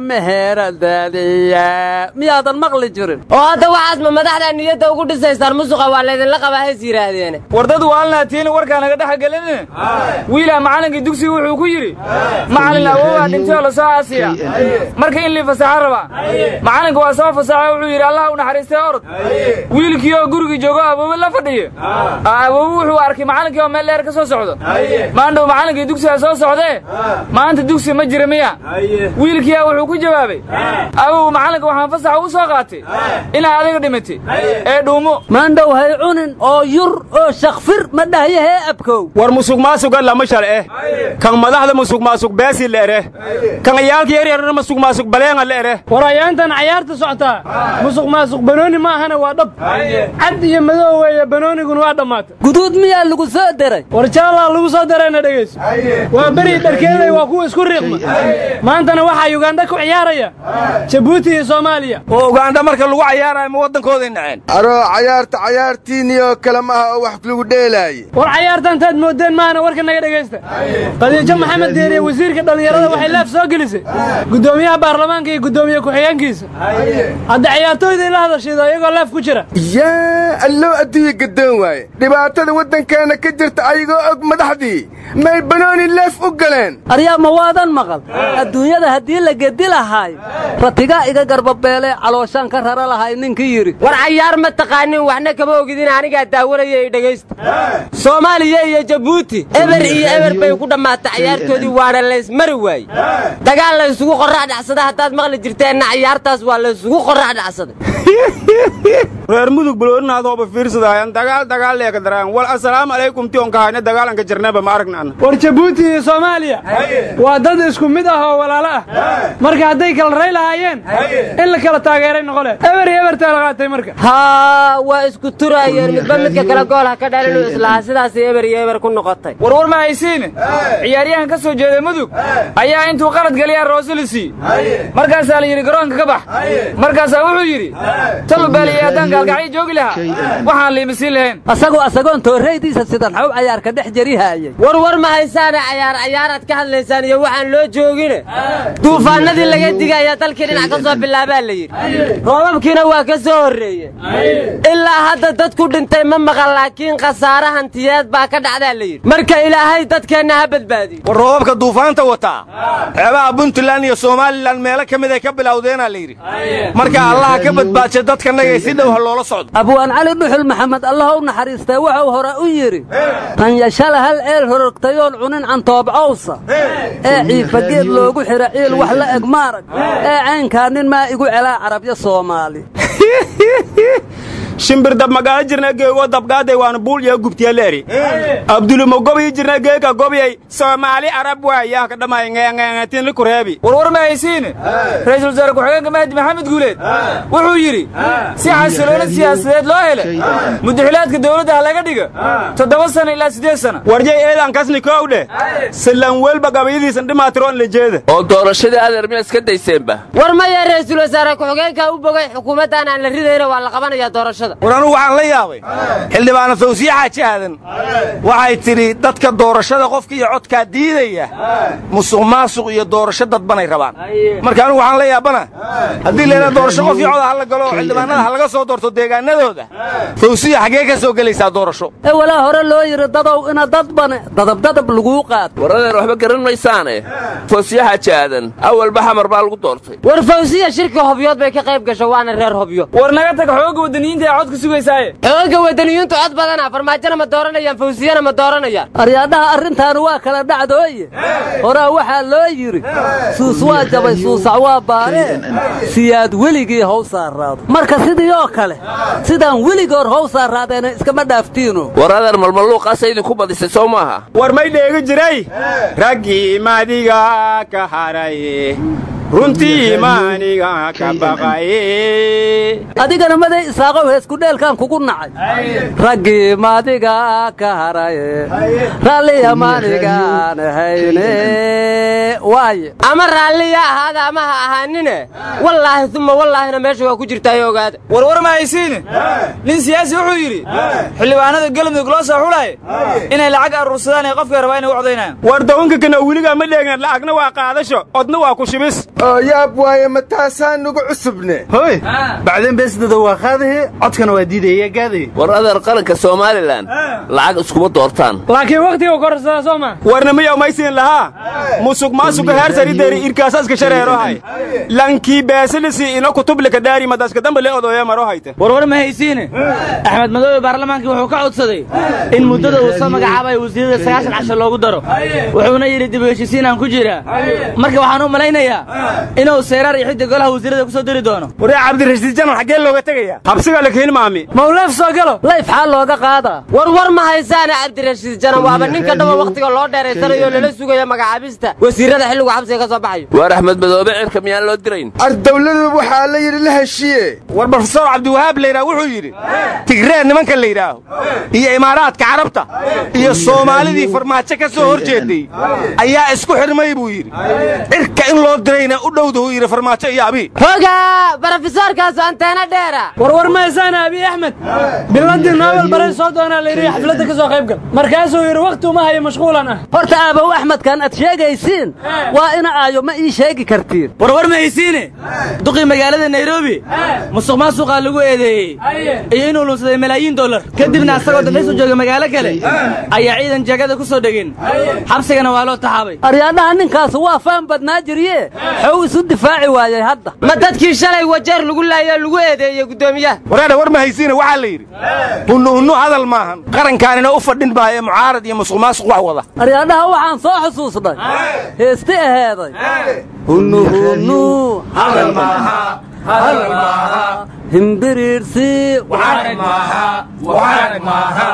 S13: meheradaadiya miyaadan maqli jirin
S17: oo hadda waxaas ma madaxdaa niyadda ugu dhisaysaan musuqa waa laydinla qabaa hays yidhaahdeene
S15: war dad waalnaatiin warkaa naga dhex gelinine wiilaa macallinkii dugsiga wuxuu ku yidhi macallin awowaa dhintay oo la soo aasiya marka in lii fasaxa rabaa macallinka waa soo fasaxa wuxuu yidhi allah u naxariistay orod wiilkii oo gurigii joogo aboobe la fadhiyo aboobe wuxuu arkay macallinkii oo meel dheer ka soo socdo maandhow macallinkii dugsiga soo socdee maanta dugsi ma jira miya wiilkiiyaa wuxuu ku jawaabay abow macallinka waxaan fasaxa u soo qaatay inaa adiga dhimatay ee dhuumo
S13: maandhow hay cunin oo yur oo shakfir ma dhahyahee abkow
S14: war musuq maasuga lama shal eh kan madaxda musuq maasuq beesi la ere kan ciyaalka yaryarna musuq maasuq baleenga la ere
S18: war ayaantan cayaarta socotaa musuq maasuq banooni ma ahana waa dhab cad iyo madow weeye banooniguna waa dhammaatay
S13: guduud miyaa lagu soo deray
S18: war jaallaa lagu soo darayna dhegayso waa beri dharkeeday waa kuwa isku riiqma maantana waxaa yugandha ku ciyaaraya jabuuti iyo soomaaliya
S14: oo ugandha marka lagu cayaarayo ma waddankooday naceen
S19: aroo cayaarta cayaartiiniyoo kale maaha oo wax lagu dheelaaye
S18: war cayaartan taad moodeen maahana warka naga dhegaysta qadiijo maxamed deeriye wasiirka dhallinyarada waxay laaf soo gelisay guddoomiyaha baarlamaanka iyo guddoomiye ku-xigeenkiisa hadda ciyaartooyda ila hadashido iyagoo laaf ku jira
S19: yaa alloo adduunya gadoon waaye dhibaatada waddankeenna ka jirta ayagoo og madaxdii may banooni leef u galeen
S13: aryaa ma waadan maqal adduunyada haddii la gedi lahaay ratigaa iga garbabeelee calooshaan ka rara lahay ninkii yidhi
S17: war cayaar ma taqaanin waxna kama ogidin anigaa daawanaya i dhegaysta soomaaliya iyo jabuuti eber iyo eber bay ku dhammaatay cayaartoodii waana laysmari waaye dagaal laysugu qorrax dhacsada haddaad maqli jirteenna cayaartaas waa laysugu qorrax dhacsaday
S20: reer mudug buloorinaadooba fiirsadaayan dagaal dagaal leeka daraan wal assalaamu calaykum tionka hayna dagaalanka jarnaba ma aragna anna
S18: war jabuuti iyo soomaaliya waa dad isku mid ah oo walaalo ah marka hadday kala ray lahaayeen in la kala taageeray noqole eber iyo ebertaa la qaatay marka
S17: haa waa isku turayeen midba midka kale gool ha ka dhalinu islahaa sidaasay eber iyo eber ku noqotay
S15: warwar ma haysiine ciyaaryahan ka soo jeeda mudug ayaa intuu qalad geliyaa roosolisi markaasaa la yidhi garoonka ka bax markaasaa wuxuu yidhi talubaaliyey haddaan gaalgacyo joogi lahaa waxaan liimisiin lahayn
S13: asagoo asagoon toorreydiisa sidan xaw cayaarka dhex jarihaayay
S17: warwar ma haysaane cayaar cayaaraad ka hadlaysaan iyo waxaan loo joogine duufaanadii laga digaya dalkii dhinac ka soo bilaabaa la yidhi roobabkiina waa ka soo horreeye ilaa hadda dadku dhintay ma maqan laakiin khasaare hantiyeed baa ka dhacdaa la yidhi marka ilaahay dadkeenna ha badbaadiyo
S14: war roobabka duufaanta wataa xeebaha puntland iyo somalilan meelo ka mid ay ka bilowdeenaa la yidhi marka allaha ka badbaadsha dadkanagay si dhow ha loola socdo
S13: abwaan cali dhuxul maxamed allah u naxariistay wuxuu hore u yidhi tan yashala hal eel horogtayoon cunin cantoobcowsa ee ciifageed loogu xira ciil wax la eg maarag ee caynkaa nin maa igu celaa carabyo soomaali
S20: shimbir dab magaalo jirna geego dabgaaday waana buulya gubtiyaleeri abdulumo gobii jirna geega gobyay soomaali arab waayah ka dhamay ngeengeetinli kureebi
S15: warwar ma haysiine ra'iisul wasaare ku-xigeenka mahdi maxamed guuleed wuxuu yidhi si xasiloona siyaasadeed loo hele mudaxilaadka dawladda ha laga dhiga toddoba sana ilaa siddeed sana
S20: warjay eedan kasni kow dheh silan welba gabayadiisan dhimaatiroon la jeeda
S16: oo doorashadii adeer miyaa iska dayseenba
S17: war maya ra'iisul wasaare ku-xigeenka u bogay xukuumaddan aan la ridayna waa la qabanayaa doorashada
S14: war anugu waxaan la yaabay xildhibaana fawsiye xaaji aadan waxay tidhi dadka doorashada qofka iyo codkaa diidaya musuq maasuq iyo doorasho dadbanay rabaan marka anugu waxaan la yaabana haddii leena doorasho qof iyo coda ha la galo oo xildhibaanada ha laga soo doorto deegaanadooda fawsiya xaggee ka soo gelaysaa doorasho
S13: ee walaa hore loo yidhi dadow ina dadbane dadabdadab laguu qaad
S16: war adeer waxba garan maysaane fawsiye xaaji aadan awalba xamar baa lagu doortay
S17: war fawsiya shirka hobyood bay ka qayb gasho waana reer hobyo
S15: war naga tag xooga waddaniyiinta ee cod ka sugaysaaye
S17: xooga waddaniyiintu cod badana farmaajona ma dooranayaan fawsiyana ma dooranayaan
S13: aryaadhaha arrintaani waa kala dhacdooye horaa waxaa loo yidhi suus waa jabay suusac waa baaree siyaad weligii how saaraado marka sidii oo kale sidaan weligoor how saaraadeena iskama dhaaftiino
S16: war adeer malmaluuqaasa idinku badisay soo maaha
S20: war may dheegi jiray raggii madiga ka haraye runtii maaniga ka baqaye
S13: adigana maday isaaqow heeskudheelkaan kugu nacay raggii maadiga ka haraye raalliya maanigaan hayne waaye
S17: ama raalliya ahaada ama ha ahaanine wallaahi uma wallaahina meesha waa ku jirtaayo ogaada
S15: warwar ma haysiine nin siyaasi wuxuu yidhi xildhibaanada galmudug loo soo xulaaye inay lacag aruursadaan ee qofkay rabaa inay u codaynayaan
S20: war dawanka kana weligaa ma dheegna lacagna waa qaadasho odna waa ku shibis
S19: oo yaab waaye ma taasaa nugu cusubne
S21: hoy bacdeen beesdada waa qaadahe codkana waa diidaya gaadaye
S16: war adeer qaranka somalilan lacag iskuma doortaan
S18: laakiin wakhtiga korsadaa soo maa
S20: warna miyaw maysiin lahaa musuq maasuqa heer sarideri irkaasaska shareerohay lankii beesilisi ino kutublika daari madaska dambe le odoya maro hayte
S21: warwar ma haysiine axmed madoobe baarlamaankii wuxuu ka codsaday in muddada uu soo magacaabayo wasiirada sagaashan casho loogu daro wuxuuna yidhi dib u heshisiinaan ku jiraa marka waxaan u malaynayaa inuu seeraar iyo xidda golaha wasiirada ku soo diri doono
S20: waree cabdirashiid jamal xaggee looga tegaya habsiga la keeni maami
S18: mawleef soo galo
S13: layf xaa looga qaadaa
S17: war war ma haysaane cabdirashiid janan waaba ninka dhaba wakhtiga loo dheeraysanayo lala sugayo magacaabista wasiirada xilligu xabsiga ka soo baxayo
S16: waar axmed madoobe cirka miyaan loo dirayn
S19: ar dawladu waxaa la yidhi la heshiye
S20: war brofesor cabdiwahaab layidhaha wuxuu yidhi tigree nimanka la yidhaaho iyo imaaraadka carabta iyo soomaalidii farmaajo ka soo hor jeeday ayaa isku xidhmay buu yidhi cirka in loo dirayna u dhowda uu yidhi farmaajo iyo abii
S17: hoga barofesoorkaasu anteena dheera
S18: warwar ma haysaana abiy axmed biladii noobel baray soo doonaa la yidhi xafladda ka soo qayb gal markaasuu yidhi wakhti uma hayo mashquulan ah
S13: horta aabow axmedkan aad sheegaysiin waa ina aayo ma ii sheegi kartiin
S21: warwar ma haysiine duqii magaalada nairobi musuq maasuqaa lagu eedeeyey iyo inuu lunsaday malaayiin dollar kadibna asagoo dalxiis u jooga magaalo kale ayaa ciidan jagada ku soo dhegeen xabsigana waa loo taxaabay
S13: aryaadhaha ninkaasu waa faan badnaa jirye muxuu isu difaaci waayey hadda
S17: ma dadkii shalay wajeer lagu laayoo lagu eedeeyey guddoomiyaha
S20: waraadha war ma haysiina waxaa la yidhi hunnu hunnu hadal maahan qarankaanina u fadhin maayo mucaarad iyo musuq maasuq wax wada
S13: aryaadhaha waxaan soo xusuusnay heesti aheeday hunnu hunnu hadal maaha hadal maaha himbiriirsi waxaanag maaha waxaanag maaha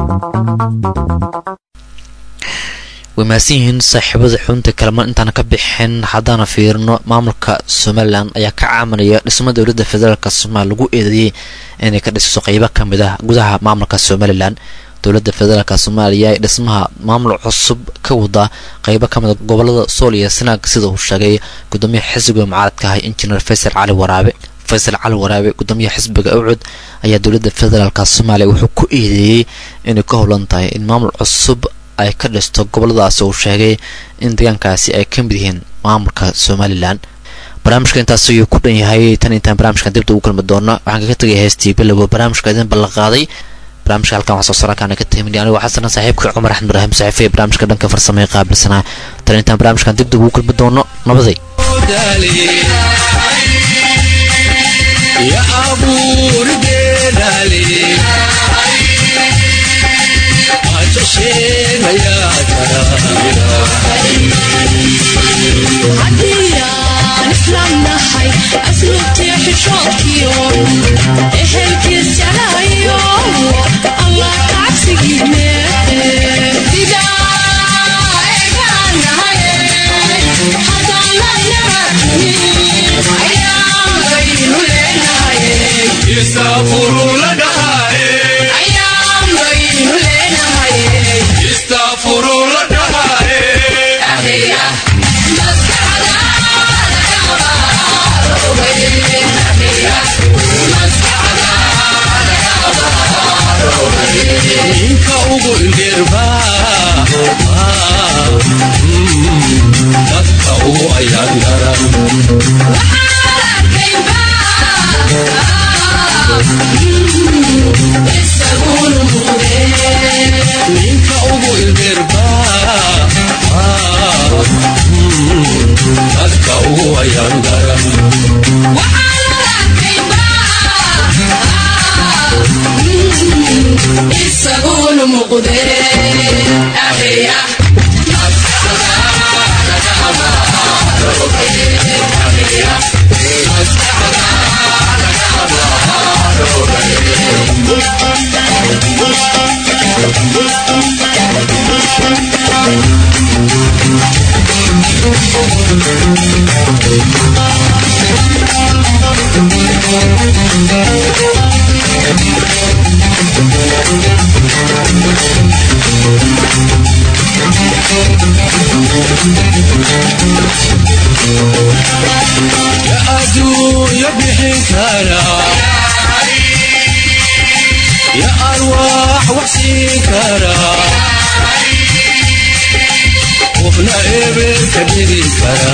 S2: way mahadsan yihiin saaxiibada xubinta kalamaan intaana ka bixin haddaana fiirino maamulka somalilan ayaa ka caaminaya dhismo dowladda federaalk soomaaliya lagu eedeeyey inay ka dhisiso qeybo ka mid ah gudaha maamulka somalilan dowladda federaalk soomaaliya ee dhismaha maamul cusub ka wada qeybo ka mid a gobolada sool iyo sanaag sida uu sheegay gudoomiyaha xisbiga mucaaradka ah injineer faysal cali waraabe faysal cali waraabe gudoomiyaha xisbiga awcud ayaa dowladda federaalk soomaaliya wuxuu ku eedeeyey inay ka howlan tahay in maamul cusub ay ka dhisto goboladaasi uu sheegay in deegaankaasi ay ka mid yihiin maamulka somalilan barnaamijka intaas ayuu ku dhan yahay tan intaan barnaamijkan dibda ugu kulmi doono waxaan kaga tegay heestii bilowga barnaamijka idin ballanqaaday barnaamijka halkan waxaa soo saarakaana ka timin anigo xasana saaxiibka cumar axmed ibraahim saxiife ee barnaamijka dhanka farsamay qaabilsanaa tan intaan barnaamijkan dibda ugu kulmi doono nabaday
S3: haddiyaan islaamnahay asluubtii xishoodkiyo ehelkiis jalayo allah kacabsigiine
S22: ninka ugu indheerba dadka ugu ayaan garan ninka ugu indheerba dadka ugu ayaan garan
S3: isaguna muqde ahiya
S22: ya adduunya bixin kara ya arwaax wax siin kara qofna eber ka dhigi kara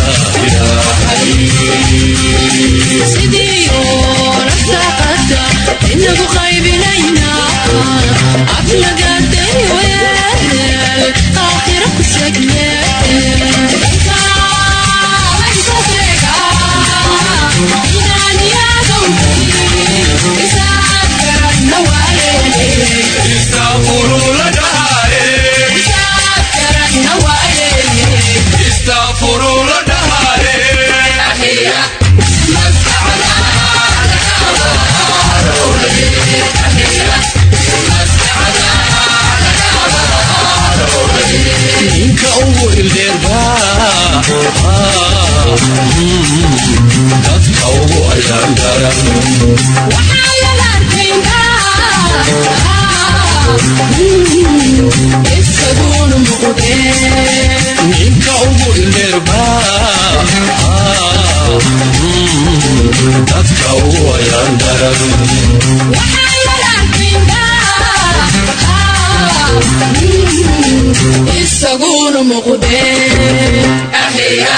S3: sidiyo nafsaqada inagu qaybinayna aflagaday weel aakhira ku sheegne
S22: ninka ugu ildeerba dadka ugu ayaan garan
S3: isaguna muqde
S22: ninka ugu ildeerba dadka ugu ayaan garan
S3: isaguna muqde ahiya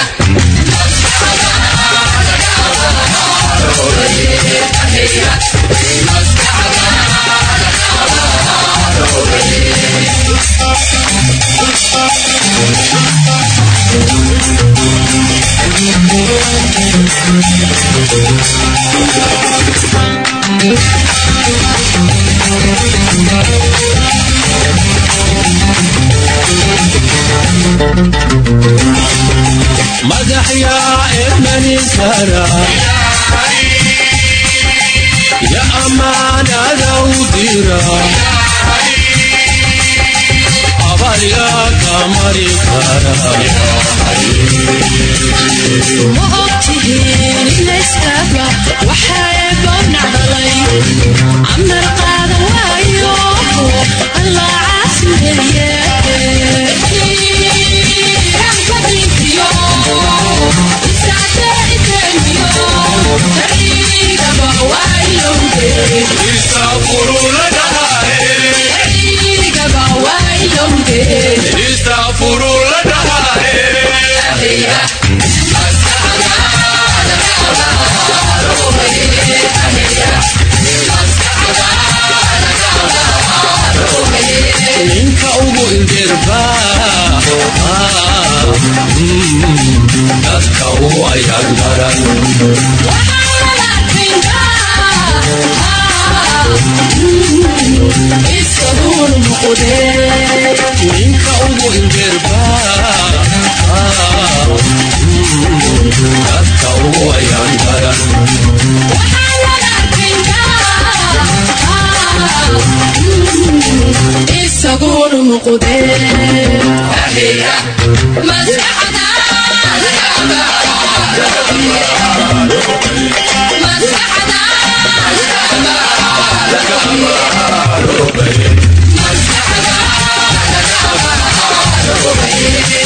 S22: Thank you. مدح يا ابن سرى يا أمانة لو ديرا أبر يا قمر كرا
S3: ma ogtihiin inayskaaba waxayba nacdalay camar qaadan waayo allah caasimeeye
S22: ninka ugu indirba dadka u ayaan garan ninka ugu indirba dadka u ayaan garan
S3: isaguna muqdee maskaxda